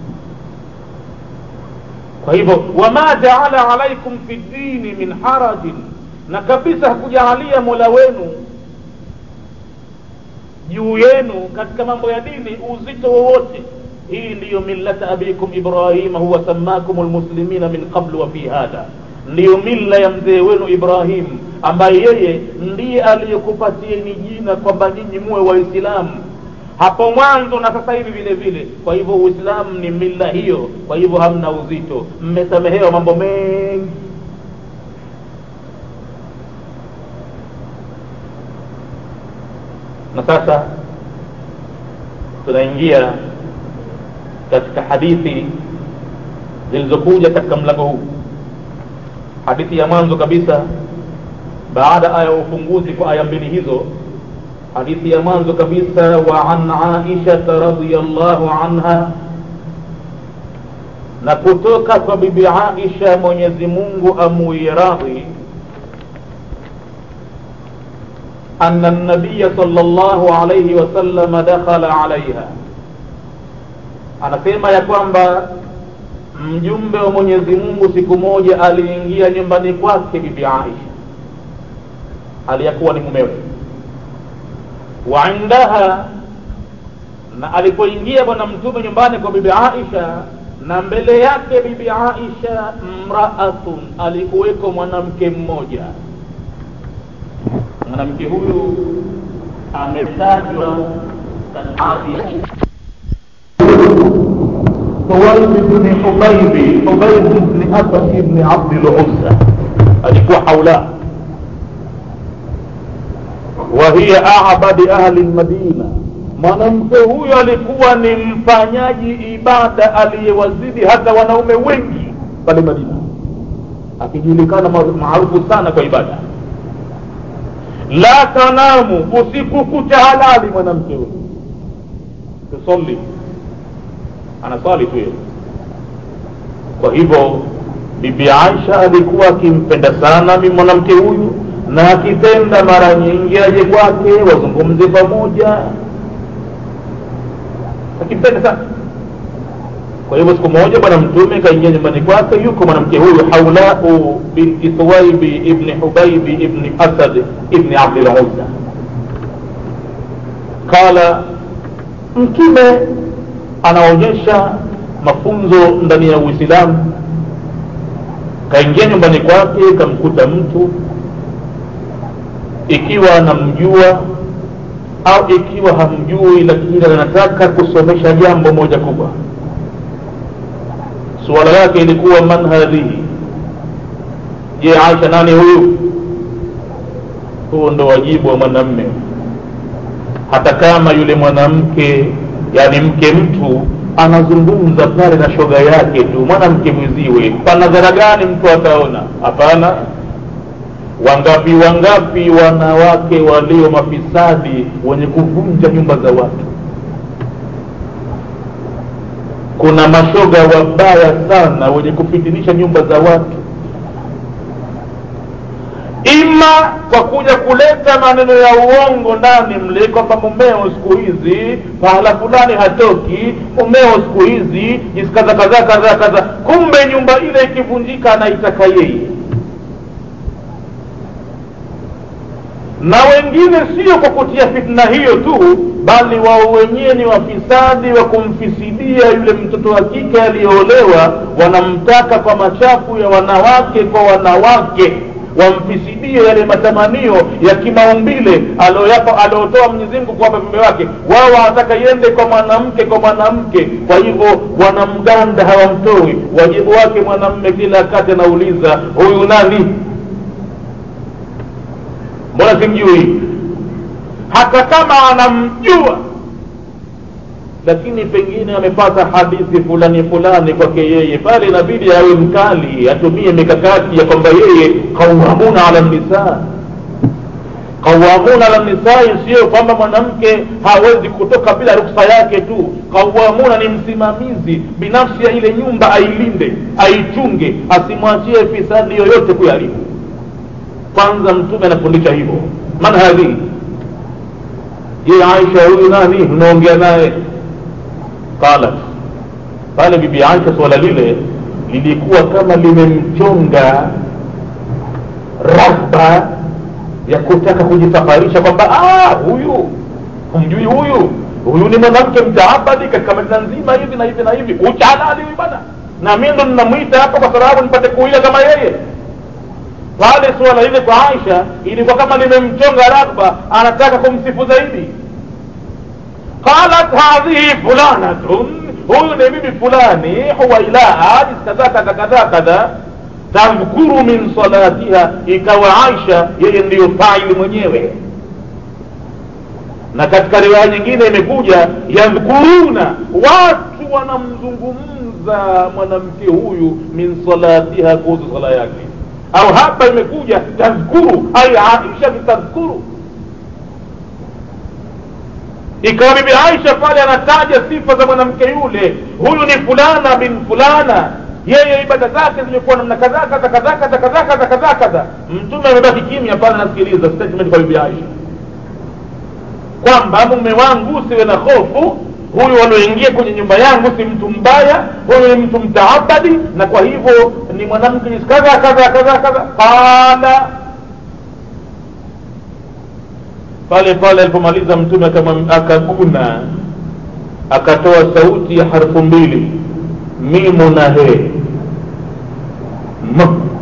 kwa hivyo wama jaala alaikum fi dini min harajin na kabisa hakujaalia mola wenu juu yenu katika mambo ya dini uzito wowote hii ndiyo millata abikum ibrahima huwa samakum lmuslimina min qablu wa fi hadha ndiyo mila ya mzee wenu ibrahim ambaye yeye ndiye aliyekupatieni jina kwamba nyinyi muwe waislamu hapo mwanzo na sasa hivi vile vile kwa hivyo uislamu ni mila hiyo kwa hivyo hamna uzito mmesamehewa mambo mengi na sasa tunaingia katika hadithi zilizokuja katika mlango huu hadithi ya mwanzo kabisa baada ya ufunguzi kwa aya mbili hizo hadithi ya mwanzo kabisa wa an aishata radiallahu anha na kutoka kwa bibi aisha mwenyezi mungu amuiradhi أن النبي صلى الله عليه وسلم دخل عليها anasema ya kwamba mjumbe wa mwenyezi mungu siku moja aliingia nyumbani kwake bibi aisha aliyakuwa ni mumewe wa indaha na alipoingia bwana mtume nyumbani kwa bibi aisha na mbele yake bibi aisha mraatun alikuweko mwanamke mmoja mwanamke huyu ametajwa katika Huwaib bni Hubaibi, Hubaib bni Asad bni Abdul Uzza alikuwa haula wa hiya abadi ahli lmadina. Mwanamke huyo alikuwa ni mfanyaji ibada aliyewazidi hata wanaume wengi pale Madina, akijulikana maarufu sana kwa ibada. La tanamu, usiku kucha halali mwanamke huyo, tusalli anaswali tu yeye kwa hivyo bibi aisha alikuwa akimpenda sana mi mwanamke huyu na akipenda mara nyingi aje kwake wazungumze pamoja akimpenda sana kwa hivyo siku moja bwana mtume kaingia nyumbani kwake yuko mwanamke huyu haulau binti thuwaibi ibni hubaibi ibni asad ibni abdil uzza qala mtume anaonyesha mafunzo ndani ya uislamu kaingia nyumbani kwake kamkuta mtu ikiwa anamjua au ikiwa hamjui lakini anataka kusomesha jambo moja kubwa suala yake ilikuwa man hadhihi je aisha nani huyu huo ndo wajibu wa mwanamme hata kama yule mwanamke yani mke mtu anazungumza pale na shoga yake tu mwanamke mwiziwe panadhara gani mtu ataona hapana wangapi wangapi wanawake walio mafisadi wenye kuvunja nyumba za watu kuna mashoga wabaya sana wenye kufitinisha nyumba za watu ima kwa kuja kuleta maneno ya uongo ndani mle kwamba mumeo siku hizi pahala fulani hatoki mumeo siku hizi jinsi kadha kadha kadha kadha kumbe nyumba ile ikivunjika anaitaka yeye na wengine sio kwa kutia fitna hiyo tu bali wao wenyewe ni wafisadi wa kumfisidia yule mtoto wa kike aliyoolewa wanamtaka kwa machafu ya wanawake kwa wanawake wamfisidie yale matamanio ya kimaumbile alioyapa aliotoa Mwenyezi Mungu kuwapa viumbe wake. Wao wanataka iende kwa mwanamke kwa mwanamke, kwa hivyo wanamganda, hawamtoi. Wajibu wake mwanamme kila wakati anauliza huyu nani? Mbona simjui? Hata kama anamjua lakini pengine amepata hadithi fulani fulani kwake yeye pale inabidi awe mkali atumie mikakati ya kwamba yeye qawamuna ala nisaa qawamuna ala nisai sio kwamba mwanamke hawezi kutoka bila ruksa yake tu qawamuna ni msimamizi binafsi ya ile nyumba ailinde aichunge asimwachie fisadi yoyote kuyaribu kwanza mtume anafundisha hivyo man hadhihi je aisha huyu nani unaongea naye qalat pale bibi aisha swala lile lilikuwa kama limemchonga rahba ya kutaka kujisafarisha kwamba huyu humjui huyu huyu ni mwanamke mtaabadi katika madina nzima hivi na hivi na hivi uchalali huyu bana na mi ndo ninamwita hapa kwa sababu nipate kuila kama yeye pale suala lile kwa aisha ilikuwa kama limemchonga ragba anataka kumsifu zaidi qalat hadhihi fulanatun huyu ni bibi fulani huwailaa kadha kadha kadha kadha tadhkuru min salatiha ikawa aisha yeye ndiyo faili mwenyewe na katika riwaya nyingine imekuja yadhkuruna watu wanamzungumza mwanamke huyu min salatiha kuhusu sala yake au hapa imekuja tadhkuru ai aisha tadhkuru ikawa bibi aisha pale anataja sifa za mwanamke yule huyu ni fulana bin fulana yeye ibada zake zimekuwa namna kadhaa kadha kadha kadha kadha kadha kadha kadha mtume amebaki kimya pale anasikiliza statement kwa bibi aisha kwamba mume wangu siwe na hofu huyu walioingia kwenye nyumba yangu si mtu mbaya huyu ni mtu mtaabadi na kwa hivyo ni mwanamke kadha kadha kadha kadha qala pale pale alipomaliza mtume akaguna akatoa sauti ya harfu mbili mimu na he m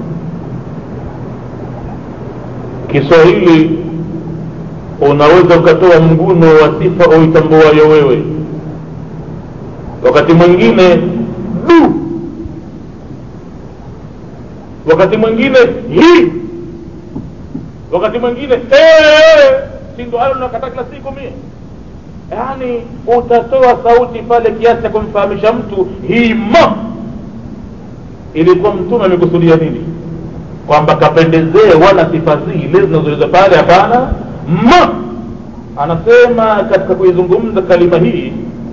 kiswahili unaweza ukatoa mguno wa sifa uitambuayo wewe wakati mwingine du wakati mwingine hi wakati mwingine si ndo hayo nakata kila siku mie yaani utatoa sauti pale kiasi cha kumfahamisha mtu hima ilikuwa mtume amekusudia nini kwamba kapendezee wala sifa zile zinazoeleza pale hapana ma anasema katika kuizungumza kalima hii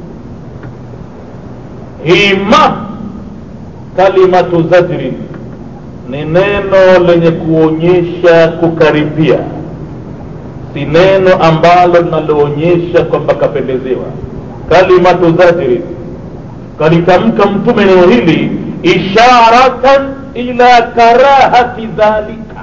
hima kalimatu zajrin ni neno lenye kuonyesha kukaribia si neno ambalo linaloonyesha kwamba kapendezewa kalimatu zajrin kalitamka mtume neno hili isharatan ila karahati dhalika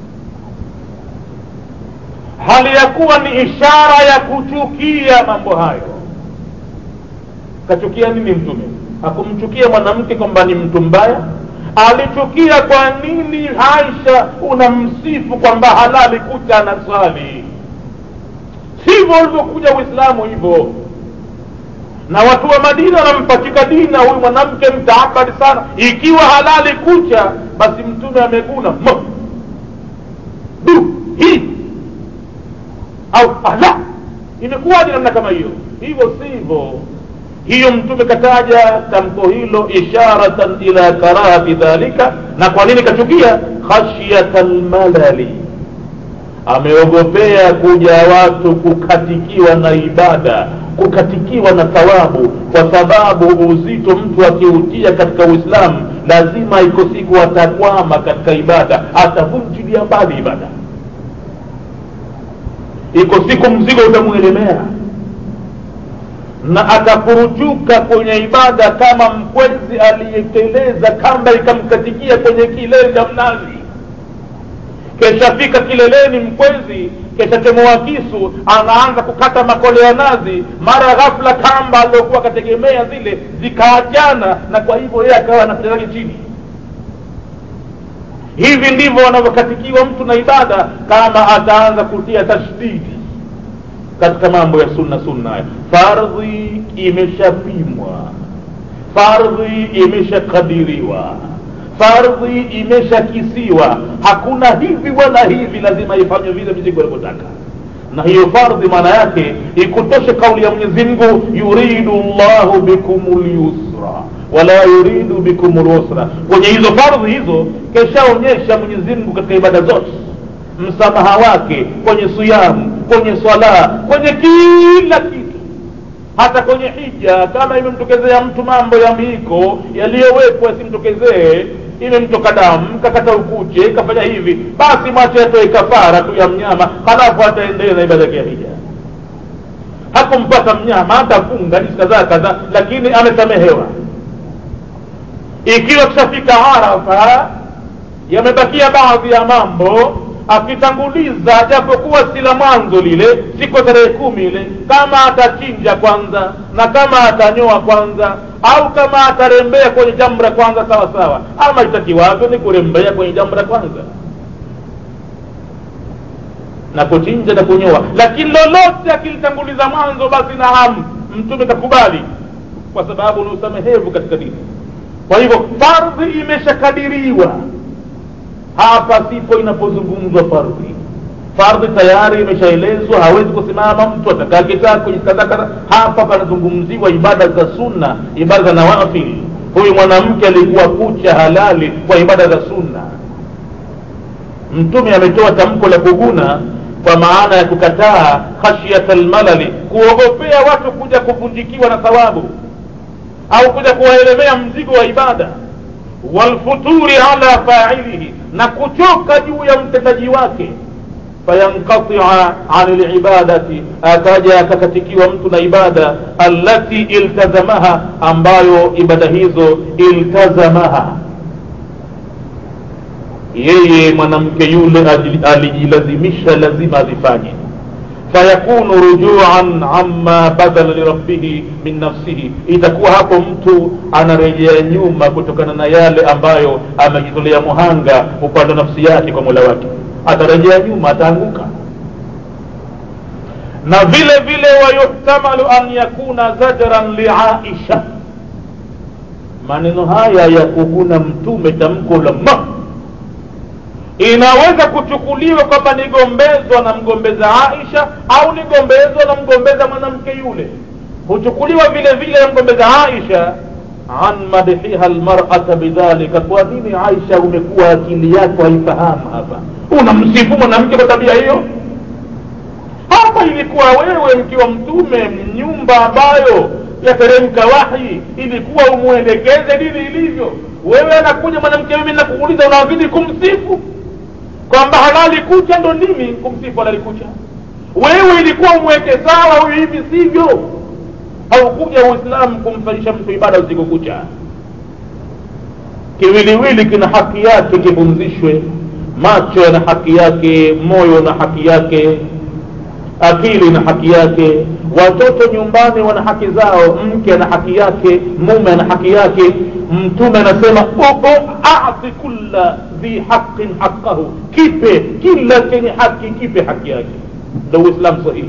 hali ya kuwa ni ishara ya kuchukia mambo hayo kachukia nini mtume hakumchukia mwanamke kwamba ni mtu mbaya alichukia kwa nini aisha unamsifu kwamba halali kucha na swali sivyo ulivyokuja uislamu hivyo na watu wa madina wanampachika dina huyu mwanamke mtaabadi sana ikiwa halali kucha basi mtume ameguna mo du hii au ala imekuwaje namna kama hiyo hivyo sivyo hiyo mtume kataja tamko hilo isharatan ila karahati dhalika na kwa nini kachukia khashyata lmalali ameogopea kuja watu kukatikiwa na ibada kukatikiwa na thawabu kwa sababu uzito mtu akiutia katika uislamu lazima iko siku atakwama katika ibada atavunjilia mbali ibada iko siku mzigo utamwelemea na atafurujuka kwenye ibada kama mkwezi aliyeteleza kamba ikamkatikia kwenye kilele cha mnazi keshafika kileleni mkwezi keshatemoa kisu anaanza kukata makole ya nazi mara ghafla kamba aliokuwa akategemea zile zikaachana na kwa hivyo yeye akawa anatelaki chini hivi ndivyo wanavyokatikiwa mtu na ibada kama ataanza kutia tashdidi katika mambo ya sunna sunna haya fardhi imeshapimwa fardhi imeshakadiriwa fardhi imeshakisiwa hakuna hivi wala hivi lazima ifanywe vile mizigo alivyotaka na hiyo fardhi maana yake ikutoshe kauli ya mwenyezi mungu yuridu llahu bikum lyusra wala yuridu bikum lusra kwenye hizo fardhi hizo keshaonyesha mwenyezi mungu katika ibada zote msamaha wake kwenye siyamu kwenye swala kwenye kila kitu hata kwenye hija kama imemtokezea mtu mambo ya miiko yaliyowekwa yasimtokezee imemtoka damu kakata ukuche kafanya hivi basi mwache atoe kafara tu ya mnyama halafu ataendelea na ibada yake ya hija hakumpata mnyama atafunga nisi kadhaa kadhaa lakini amesamehewa ikiwa kishafika arafa yamebakia baadhi ya mambo akitanguliza japokuwa si la mwanzo lile siku tarehe kumi ile kama atachinja kwanza na kama atanyoa kwanza au kama atarembea kwenye jamra kwanza sawa sawa ama itakiwavyo ni kurembea kwenye jamra kwanza na kuchinja na kunyoa lakini lolote akilitanguliza mwanzo basi naam mtume kakubali kwa sababu ni usamehevu katika dini kwa hivyo fardhi imeshakadiriwa hapa sipo inapozungumzwa fardhi fardhi tayari imeshaelezwa hawezi kusimama mtu atakaa kitaa kwenye kadha hapa panazungumziwa ibada za sunna ibada za nawafil huyu mwanamke alikuwa kucha halali kwa ibada za sunna mtume ametoa tamko la kuguna kwa maana ya kukataa khashyata lmalali kuogopea watu kuja kuvunjikiwa na thawabu au kuja kuwaelemea mzigo wa ibada walfuturi ala failihi na kuchoka juu ya mtendaji wake fayanqatia an libadati akaja akakatikiwa mtu na ibada allati iltazamaha ambayo ibada hizo iltazamaha yeye mwanamke yule alijilazimisha lazima azifanye fayakunu rujuan amma badala lirabbihi min nafsihi itakuwa hapo mtu anarejea nyuma kutokana na yale ambayo amejitolea muhanga upande wa nafsi yake kwa mola wake atarejea nyuma ataanguka na vile vile wayuhtamalu an yakuna zajran liaisha maneno haya ya kuguna mtume tamko la ma inaweza kuchukuliwa kwamba nigombezwa na mgombeza aisha au nigombezwa na mgombeza mwanamke yule huchukuliwa vile vile na mgombeza aisha an madhiha lmarata bidhalika kwa nini aisha umekuwa akili yako haifahamu hapa unamsifu mwanamke kwa tabia hiyo hapa ilikuwa wewe mkiwa mtume nyumba ambayo yateremka wahi ilikuwa umwelekeze dini ilivyo wewe anakuja mwanamke mimi nakuuliza unazidi kumsifu kwamba halali kucha ndo nini kumsifu halali kucha wewe ilikuwa umweke sawa huyu hivi sivyo haukuja uislamu kumfanyisha mtu ibada usiku kucha kiwiliwili kina haki yake kipumzishwe macho yana haki yake moyo na haki yake akili na haki yake watoto nyumbani wana haki zao mke ana haki yake mume ana haki yake mtume anasema ati kulla dhi haqin haqahu kipe kila chenye haki kipe haki yake ndo uislamu sahihi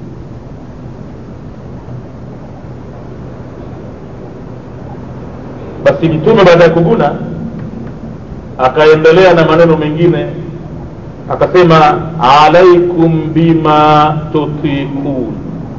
basi mtume baada ya kuguna akaendelea na maneno mengine akasema alaikum bima tutikun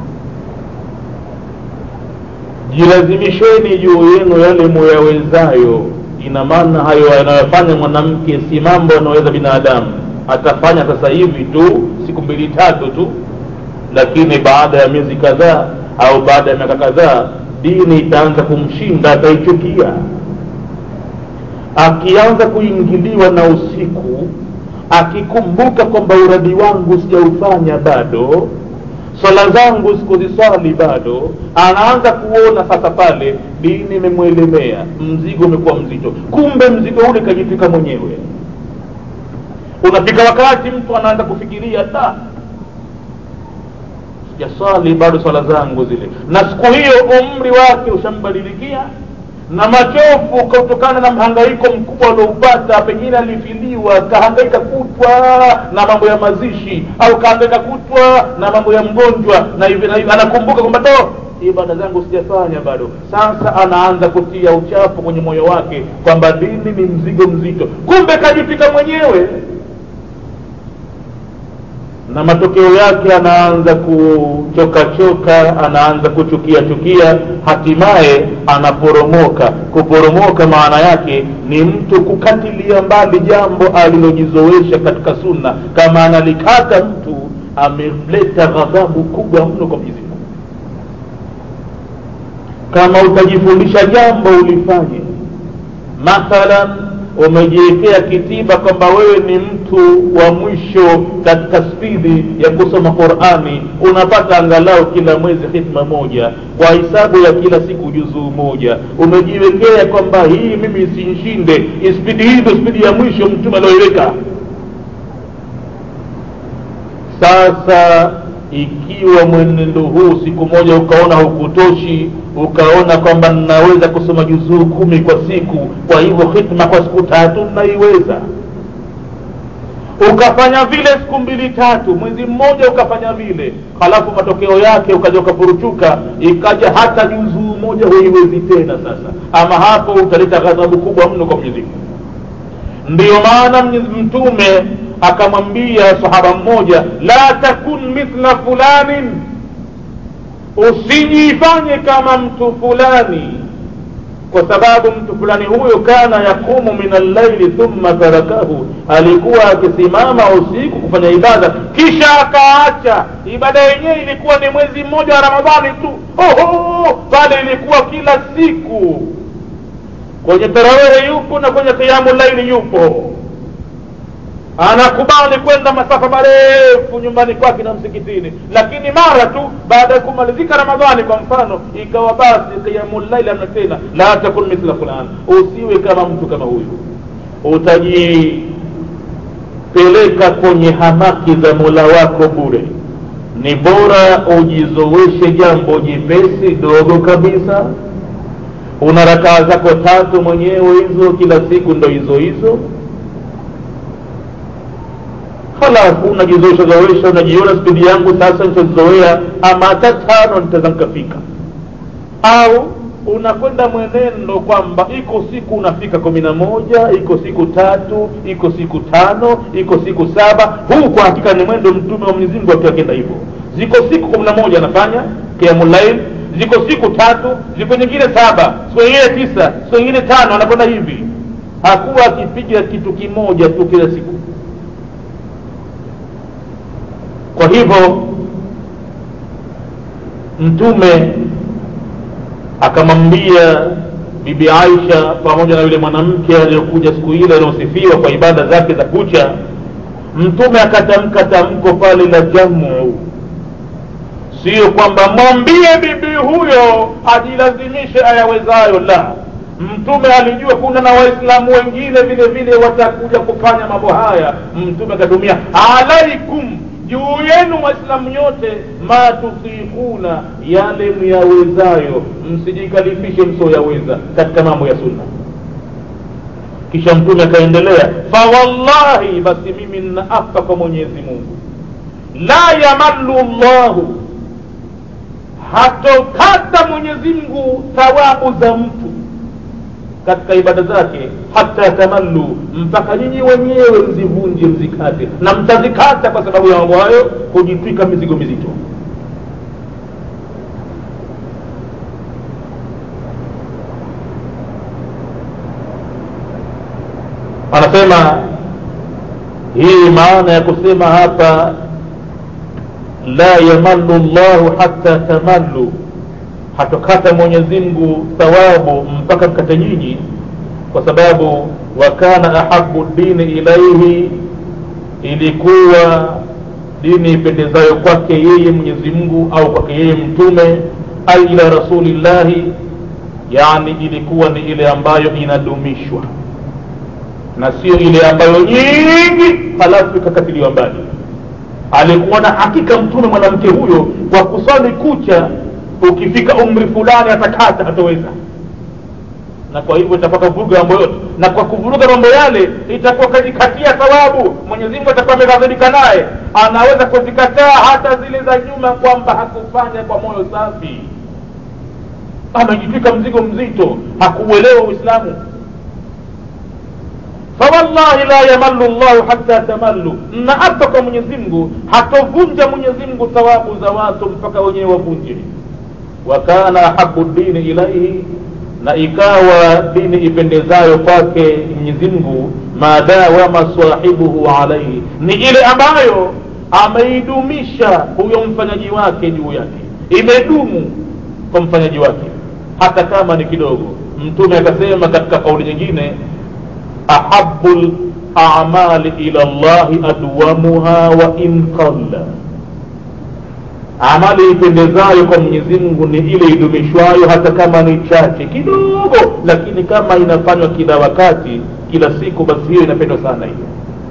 jilazimisheni juu yenu yale muyawezayo ina maana hayo yanayofanya mwanamke si mambo anaweza binadamu atafanya sasa hivi tu siku mbili tatu tu lakini baada ya miezi kadhaa au baada ya miaka kadhaa dini itaanza kumshinda ataichukia akianza kuingiliwa na usiku akikumbuka kwamba uradi wangu sijaufanya bado swala zangu sikuziswali bado anaanza kuona sasa pale dini imemwelemea mzigo umekuwa mzito kumbe mzigo ule kajifika mwenyewe unafika wakati mtu anaanza kufikiria da sijaswali bado swala zangu zile na siku hiyo umri wake ushambadilikia na machofu kutokana na mhangaiko mkubwa alioupata pengine alifiliwa kahangaika kutwa na mambo ya mazishi au kahangaika kutwa na mambo ya mgonjwa na hivi na hivi anakumbuka kwamba to ibada zangu sijafanya bado sasa anaanza kutia uchafu kwenye moyo wake kwamba dini ni mzigo mzito kumbe kajifika mwenyewe na matokeo yake anaanza kuchokachoka anaanza kuchukia chukia hatimaye anaporomoka kuporomoka maana yake ni mtu kukatilia mbali jambo alilojizoesha katika sunna kama analikata mtu ameleta ghadhabu kubwa mno kwa mwenyezi mungu kama utajifundisha jambo ulifanye mathalan umejiwekea kitiba kwamba wewe ni mtu wa mwisho katika spidi ya kusoma qurani unapata angalau kila mwezi hikma moja kwa hisabu ya kila siku juzuu moja umejiwekea kwamba hii mimi sinshinde spidi hii ndo spidi ya mwisho mtume alioiweka sasa ikiwa mwenendo huu siku moja ukaona hukutoshi ukaona kwamba ninaweza kusoma juzuu kumi kwa siku kwa hivyo hitma kwa siku tatu naiweza ukafanya vile siku mbili tatu mwezi mmoja ukafanya vile halafu matokeo yake ukaja ukafuruchuka ikaja hata juzuu moja huiwezi tena sasa ama hapo utaleta ghadhabu kubwa mno kwa mwenyezi mungu ndiyo maana mtume akamwambia sahaba mmoja la takun mithla fulanin usijifanye kama mtu fulani kwa sababu mtu fulani huyo kana yakumu min allaili thumma tarakahu alikuwa akisimama usiku kufanya ibada kisha akaacha ibada yenyewe ilikuwa ni mwezi mmoja wa ramadhani tu oho pale ilikuwa kila siku kwenye tarawehe yupo na kwenye kiamu laili yupo anakubali kwenda masafa marefu nyumbani kwake na msikitini lakini mara tu baada ya kumalizika ramadhani kwa mfano ikawa basi qiyamulaili amna tena la takun mithla fulan usiwe kama mtu kama huyu utajipeleka kwenye hamaki za mola wako bure ni bora ujizoweshe jambo jipesi dogo kabisa una rakaa zako tatu mwenyewe hizo kila siku ndo hizo hizo halafu unajizoesha zoesha unajiona spidi yangu sasa nitazoea ama hata tano nitaweza nikafika au unakwenda mwenendo kwamba iko siku unafika kumi na moja iko siku tatu iko siku tano iko siku saba huu kwa hakika ni mwendo mtume wa mwenyezi mungu akiwa akienda hivyo ziko siku kumi na moja anafanya kiamulail ziko siku tatu ziko nyingine saba siku nyingine tisa siku nyingine tano anakwenda hivi hakuwa akipiga kitu kimoja tu kila siku kwa hivyo mtume akamwambia bibi aisha pamoja na yule mwanamke aliyokuja siku ile aliosifiwa kwa ibada zake za kucha mtume akatamka tamko pale la jamu sio kwamba mwambie bibi huyo ajilazimishe ayawezayo la mtume alijua kuna na waislamu wengine vile vile watakuja kufanya mambo haya mtume akatumia alaikum juu yenu waislamu nyote ma tutikuna yale myawezayo msijikalifishe msioyaweza katika mambo ya sunna kisha mtume akaendelea fawallahi basi mimi nnaapa kwa mwenyezi mungu la yamallu llahu hatokata mwenyezi mungu thawabu za mtu katika ibada zake hata tamallu mpaka nyinyi wenyewe mzivunje mzikate na mtazikata kwa sababu ya mambo hayo kujitwika mizigo mizito anasema hii maana ya kusema hapa la yamallu llahu hatta tamallu hatokata mwenyezi mungu thawabu mpaka mkate nyinyi kwa sababu wakana ahabu dini ilaihi ilikuwa dini ipendezayo kwake yeye mwenyezi mungu au kwake yeye mtume ai ila rasulillahi yani ilikuwa ni ile ambayo inadumishwa na sio ile ambayo nyingi halafu ikakatiliwa mbali alikuwa na hakika mtume mwanamke huyo kwa kuswali kucha ukifika umri fulani atakata hataweza na kwa hivyo itapata kuvuruga mambo yote na kwa kuvuruga mambo yale itakuwa kajikatia thawabu mwenyezi mungu atakuwa ameghadhibika naye anaweza kuzikataa hata zile za nyuma kwamba hakufanya kwa moyo safi amejitwika mzigo mzito hakuuelewa uislamu fawallahi la yamallu llahu hatta tamallu naapa kwa mwenyezi mungu hatovunja mwenyezi mungu thawabu za watu mpaka wenyewe wavunje wakana ahabu dini ilaihi na ikawa dini ipendezayo kwake mwenyezi mungu madawama sahibuhu alaihi ni ile ambayo ameidumisha huyo mfanyaji wake juu yake imedumu kwa mfanyaji wake hata kama ni kidogo mtume akasema katika kauli nyingine ahabu lamali ila llahi adwamuha wa in qalla amali ipendezayo kwa mwenyezi mungu ni ile idumishwayo hata kama ni chache kidogo lakini kama inafanywa kila wakati kila siku basi hiyo inapendwa sana hiyo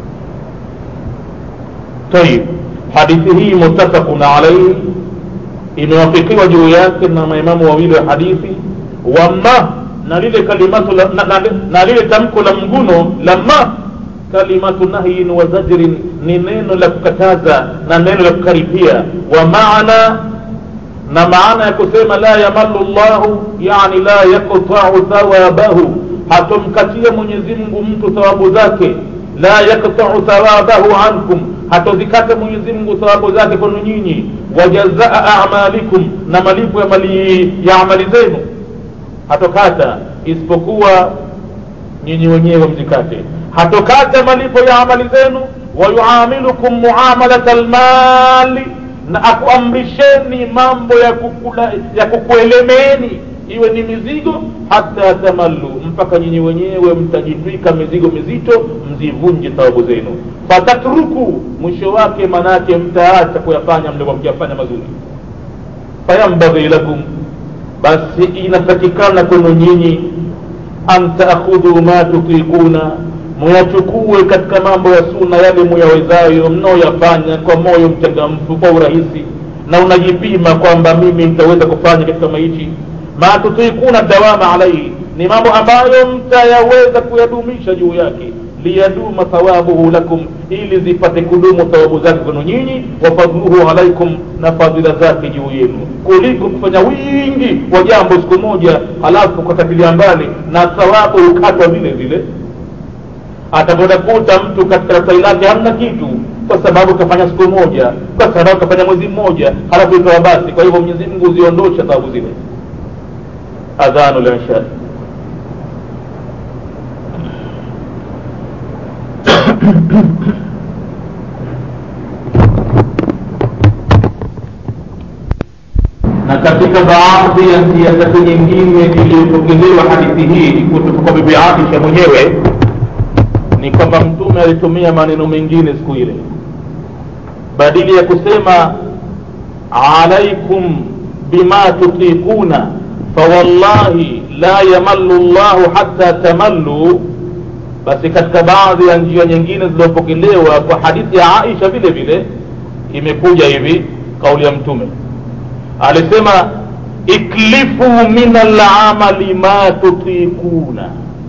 tayib hadithi hii muttafaqun alaihi imewafikiwa juu yake na maimamu wawili wa hadithi wama na lile kalimatu la, na, na, na lile tamko la mguno la ma kalimatu nahyin wa zajrin ni neno la kukataza na neno la kukaripia wa maana na maana ya kusema la yamallu llahu yani la yaktau thawabahu hatomkatia mwenyezi mungu mtu thawabu zake la yaktau thawabahu ankum hatozikata mwenyezi mungu thawabu zake kwenu nyinyi wajazaa amalikum na malipo ya mali ya amali zenu hatokata isipokuwa nyinyi wenyewe mzikate hatokata malipo ya amali zenu wayuamilukum muamalata lmali na akuamrisheni mambo ya, kukula, ya kukuelemeeni iwe ni mizigo hata tamallu mpaka nyinyi wenyewe mtajitwika mizigo mizito mzivunje thawabu zenu fatatruku mwisho wake manake mtaacha kuyafanya mlikuwa mkiyafanya mazuri fayambaghi lakum basi inatakikana kwenu nyinyi an taakhudhu ma tutikuna muyachukue katika mambo ya suna yale muyawezayo mnaoyafanya kwa moyo mchangamfu kwa urahisi na unajipima kwamba mimi nitaweza kufanya kitu kama hichi ma tutikuna dawama alaihi ni mambo ambayo mtayaweza kuyadumisha juu yake liyaduma thawabuhu lakum ili zipate kudumu thawabu zake kwenu nyinyi wa fadluhu alaikum na fadhila zake juu yenu kuliko kufanya wingi wa jambo siku moja halafu kukatilia mbali na thawabu hukatwa vile vile atakwenda kuta mtu katika daftari lake hamna kitu kwa sababu kafanya siku moja kwa sababu kafanya mwezi mmoja halafu ikawa basi kwa hivyo mwenyezi mungu huziondosha thawabu zile adhanu lishai na katika baadhi ya siasati nyingine iliyopokelewa hadithi hii kutoka kwa bibi aisha mwenyewe ni kwamba mtume alitumia maneno mengine siku ile badili ya kusema alaikum bima tutikuna fawallahi la yamallu llahu hatta tamallu basi katika baadhi ya njia nyingine zilizopokelewa kwa hadithi ya aisha vile vile imekuja hivi kauli ya mtume alisema iklifu min alamali ma tutikuna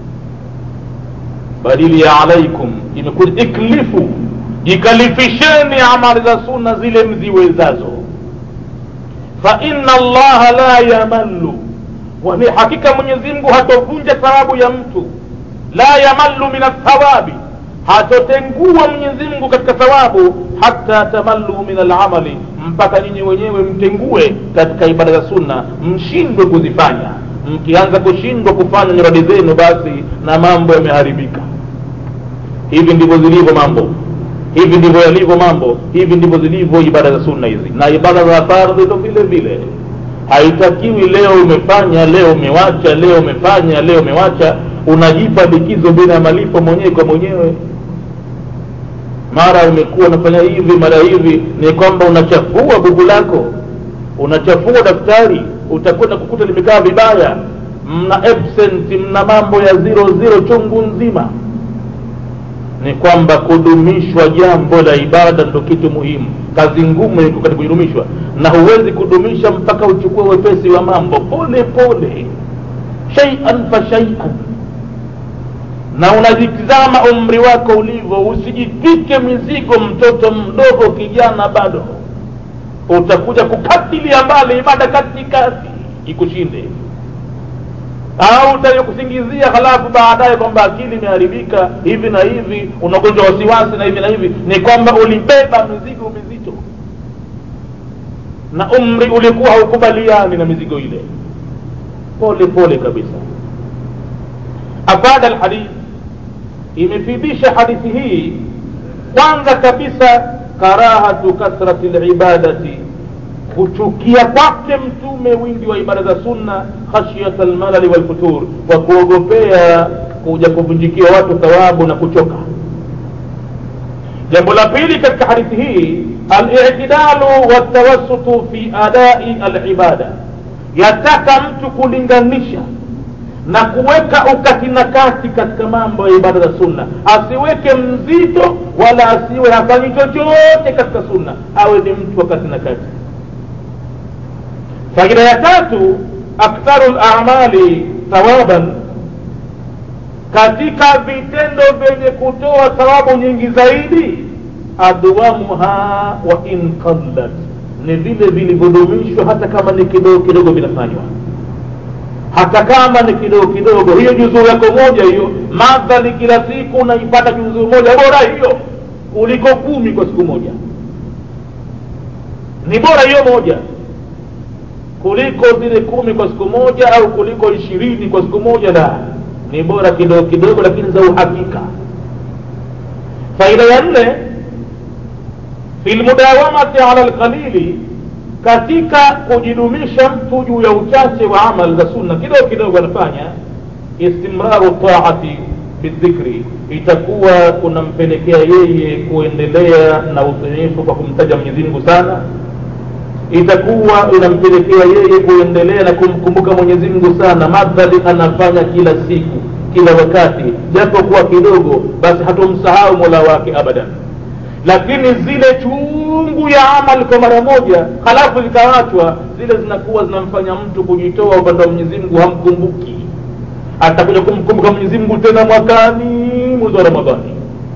badili ya alaikum imekuja iklifu jikalifisheni amali za sunna zile mziwezazo fa inna allaha la yamallu wani hakika mwenyezi mungu hatovunja thawabu ya mtu la yamallu min athawabi hatotengua mwenyezi mungu katika thawabu hata tamallu min alamali mpaka nyinyi wenyewe mtengue katika ibada za sunna mshindwe kuzifanya mkianza kushindwa kufanya nyuradi zenu basi na mambo yameharibika hivi ndivyo zilivyo mambo hivi ndivyo yalivyo mambo hivi ndivyo zilivyo ibada za sunna hizi na ibada za fardhi ndo vile vile haitakiwi leo umefanya leo umewacha leo umefanya leo umewacha unajipa likizo bila malipo mwenyewe kwa mwenyewe mara umekuwa unafanya hivi mara hivi ni kwamba unachafua bugu lako unachafua daftari utakwenda kukuta limekaa vibaya mna absent mna mambo ya zero zero chungu nzima ni kwamba kudumishwa jambo la ibada ndo kitu muhimu kazi ngumu iko katika kudumishwa na huwezi kudumisha mpaka uchukue wepesi wa mambo pole pole shaian fa shaian na unajitizama umri wako ulivyo usijitwike mizigo mtoto mdogo kijana bado utakuja kukatilia mbali ibada katikati ikushinde au utakusingizia halafu baadaye kwamba akili imeharibika hivi na hivi unagonjwa wasiwasi na hivi na hivi ni kwamba ulibeba mizigo mizito na umri ulikuwa haukubaliani na mizigo ile pole pole kabisa afada alhadith imefidisha hadithi hii kwanza kabisa karahatu kasrati libadati kuchukia kwake mtume wingi wa ibada za sunna khashyata almalali walfutur kwa kuogopea kuja kuvunjikia watu thawabu na kuchoka jambo la pili katika hadithi hii alitidalu waltawassutu fi adai alibada yataka mtu kulinganisha na kuweka ukati na kati katika mambo ya ibada za sunna asiweke mzito wala asiwe hafanyi chochote katika sunna awe ni mtu wa kati na kati faida ya tatu aktharu lamali thawaban katika vitendo vyenye kutoa thawabu nyingi zaidi adwamuha wa in qallat ni vile vilivyodumishwa hata kama ni kidogo kidogo vinafanywa hata kama ni kidogo kidogo hiyo juzuu yako moja hiyo madhali kila siku unaipata juzuu moja bora hiyo kuliko kumi kwa siku moja ni bora hiyo moja kuliko zile kumi kwa siku moja au kuliko ishirini kwa siku moja la ni bora kidogo kidogo lakini za uhakika faida ya nne fi lmudawamati ala lqalili katika kujidumisha mtu juu ya uchache wa amal za sunna kidogo kidogo anafanya istimraru taati bidhikri itakuwa kunampelekea yeye kuendelea na utiifu kwa kumtaja mwenyezi mungu sana itakuwa inampelekea yeye kuendelea na kumkumbuka mwenyezi mungu sana madhali anafanya kila siku kila wakati japo kuwa kidogo basi hatomsahau mola wake abadan lakini zile chungu ya amali kwa mara moja halafu zikawachwa zile zinakuwa zinamfanya mtu kujitoa upande wa mwenyezi mungu hamkumbuki atakuja kumkumbuka mwenyezi mungu tena mwakani mwezi wa ramadhani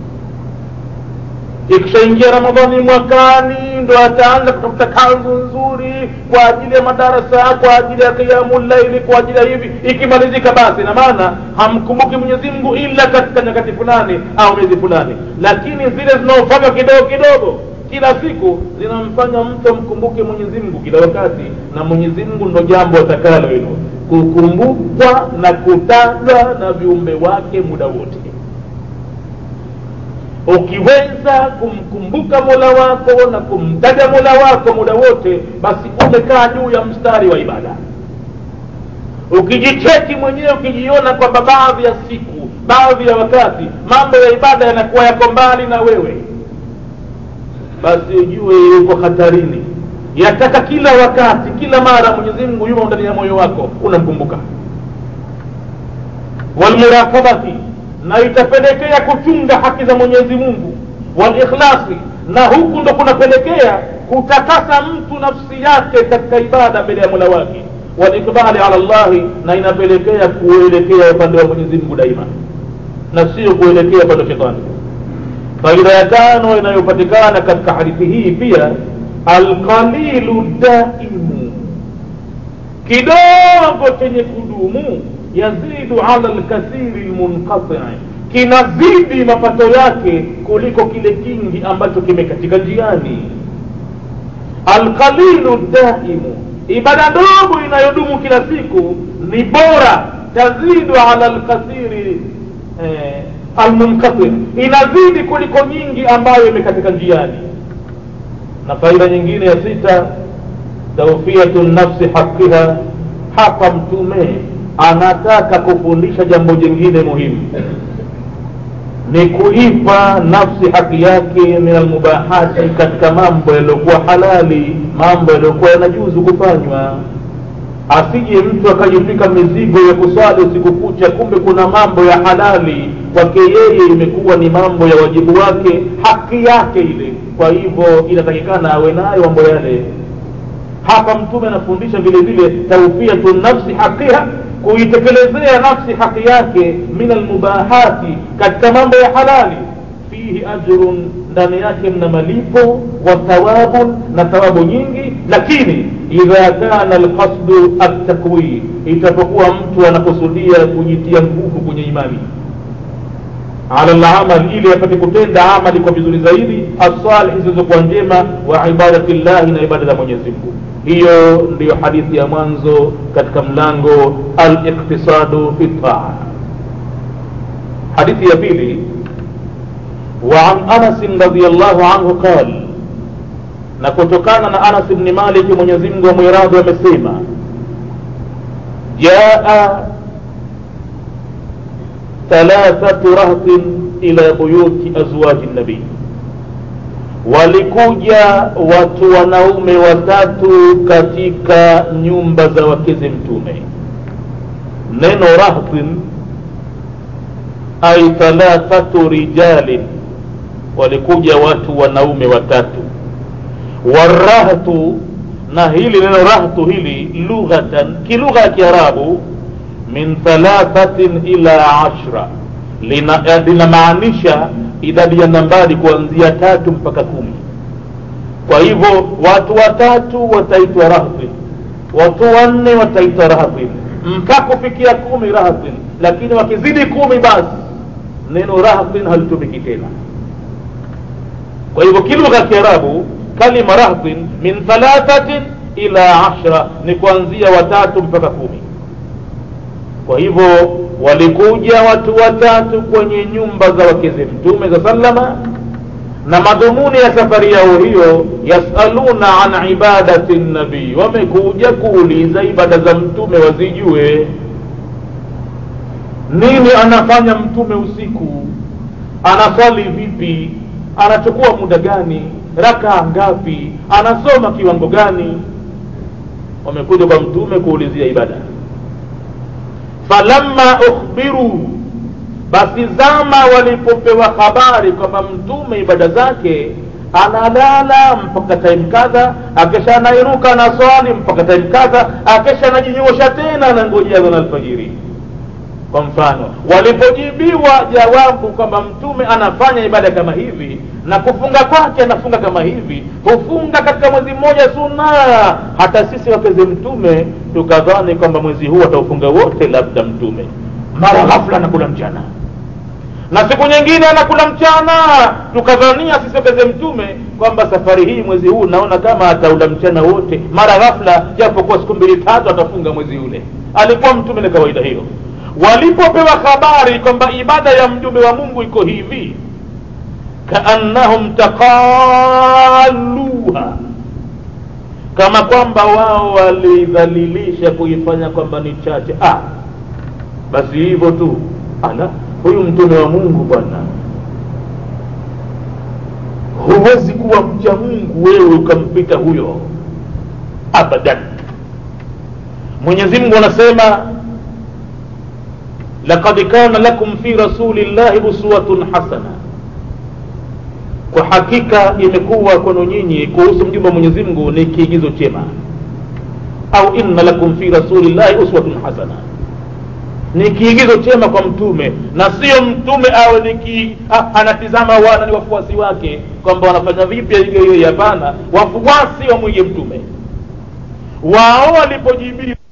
ikishaingia ramadhani mwakani ndo ataanza kutafuta kanzu nzuri kwa ajili ya madarasa kwa ajili ya qiyamulaili kwa ajili ya hivi ikimalizika basi na maana hamkumbuki mwenyezi mungu ila katika nyakati fulani au miezi fulani lakini zile zinaofanywa kidogo kidogo kila siku zinamfanya mtu amkumbuke mwenyezi mungu kila wakati na mwenyezi mungu ndo jambo atakalo hilo kukumbukwa na kutajwa na viumbe wake muda wote ukiweza kumkumbuka mola wako na kumtaja mola wako muda wote basi umekaa juu ya mstari wa ibada ukijicheki mwenyewe ukijiona kwamba baadhi ya siku baadhi ya wakati mambo ya ibada yanakuwa yako mbali na wewe basi ujue yuko hatarini yataka kila wakati kila mara mwenyezi mungu yumo ndani ya moyo wako unamkumbuka walmurakabati na itapelekea kuchunga haki za mwenyezi mungu walikhlasi na huku ndo kunapelekea kutakasa mtu nafsi yake katika ibada mbele ya mola wake walikbali ala llahi na inapelekea kuelekea upande wa mwenyezi mungu daima na sio kuelekea upande wa shetani faida ya tano inayopatikana katika hadithi hii pia alqalilu daimu kidogo chenye kudumu yazidu ala lkathiri lmunqatii kinazidi mapato yake kuliko kile kingi ambacho kimekatika njiani alqalilu daimu ibada ndogo inayodumu kila siku ni bora tazidu ala lkathiri eh, almunqati inazidi kuliko nyingi ambayo imekatika njiani na faida nyingine ya sita taufiatu nafsi haqiha hapa mtume anataka kufundisha jambo jingine muhimu ni kuipa nafsi haki yake min almubahati katika mambo yaliyokuwa halali mambo yaliyokuwa yanajuzu kufanywa asije mtu akajifika mizigo ya kuswali usiku kucha kumbe kuna mambo ya halali kwake yeye imekuwa ni mambo ya wajibu wake haki yake ile kwa hivyo inatakikana awe nayo mambo yale hapa mtume anafundisha vile vile taufiatu nafsi haqiha kuitekelezea nafsi haki yake min almubahati katika mambo ya halali fihi ajrun ndani yake mna malipo wa thawabun na thawabu nyingi lakini idha kana alqasdu altakwi itapokuwa mtu anakusudia kujitia nguvu kwenye imani ala lamal ili apate kutenda amali kwa vizuri zaidi asalihi zilizokuwa njema wa ibadati llahi na ibada za mwenyezi mungu hiyo ndiyo hadithi ya mwanzo katika mlango aliktisadu fi taa hadithi ya pili وعن أنس رضي الله عنه قال na kutokana na anas bni maliki mwenyezi mungu amwiradhi amesema jaa thalathatu rahtin ila buyuti azwaji nabii walikuja watu wanaume watatu katika nyumba za wakeze mtume neno rahtin ay thalathatu rijalin walikuja watu wanaume watatu warahtu na hili neno rahtu hili lughatan kilugha ya kiarabu min thalathatin ila ashra linamaanisha lina idadi ya nambari kuanzia tatu mpaka kumi kwa hivyo watu watatu wataitwa rahtin watu wanne wataitwa rahtin mpaka kufikia kumi rahtin lakini wakizidi kumi basi neno rahtin halitumiki tena kwa hivyo kilugha ya kiarabu kalima rahtin min thalathatin ila ashra ni kuanzia watatu mpaka kumi kwa hivyo walikuja watu watatu kwenye nyumba za wakeze mtume za sallama na madhumuni ya safari yao hiyo yasaluna an ibadati nabii wamekuja kuuliza ibada za mtume wazijue nini anafanya mtume usiku anaswali vipi anachukua muda gani rakaa ngapi anasoma kiwango gani wamekuja kwa mtume kuulizia ibada falamma ukhbiru basi zama walipopewa habari kwamba mtume ibada zake analala mpaka time kadha akesha anairuka na swali mpaka time kadha akesha anajinyoosha tena anangojea dhana alfajiri kwa mfano walipojibiwa jawabu kwamba mtume anafanya ibada kama hivi na kufunga kwake anafunga kama hivi hufunga katika mwezi mmoja suna hata sisi wakeze mtume tukadhani kwamba mwezi huu ataufunga wote labda mtume mara ghafla anakula mchana na siku nyingine anakula mchana tukadhania sisi wakeze mtume kwamba safari hii mwezi huu naona kama ataula mchana wote mara ghafla japokuwa siku mbili tatu atafunga mwezi ule alikuwa mtume na kawaida hiyo walipopewa habari kwamba ibada ya mjumbe wa mungu iko hivi kaannahum taqaluha kama kwamba wao walidhalilisha kuifanya kwamba ni chache ah, basi hivyo tu ala huyu mtume wa mungu bwana huwezi kuwa mcha mungu wewe ukampita huyo abadan mwenyezi mungu anasema laqad kana lakum fi rasulillahi uswatun hasana kwa hakika imekuwa kwenu nyinyi kuhusu mjumbe wa mwenyezi mungu ni kiigizo chema au inna lakum fi rasulillahi uswatun hasana ni kiigizo chema kwa mtume na sio mtume awe ni ki, ah, anatizama wana ni wafuasi wake kwamba wanafanya vipi hiyo hiyo hapana wafuasi wamwige mtume wao walipojibiwa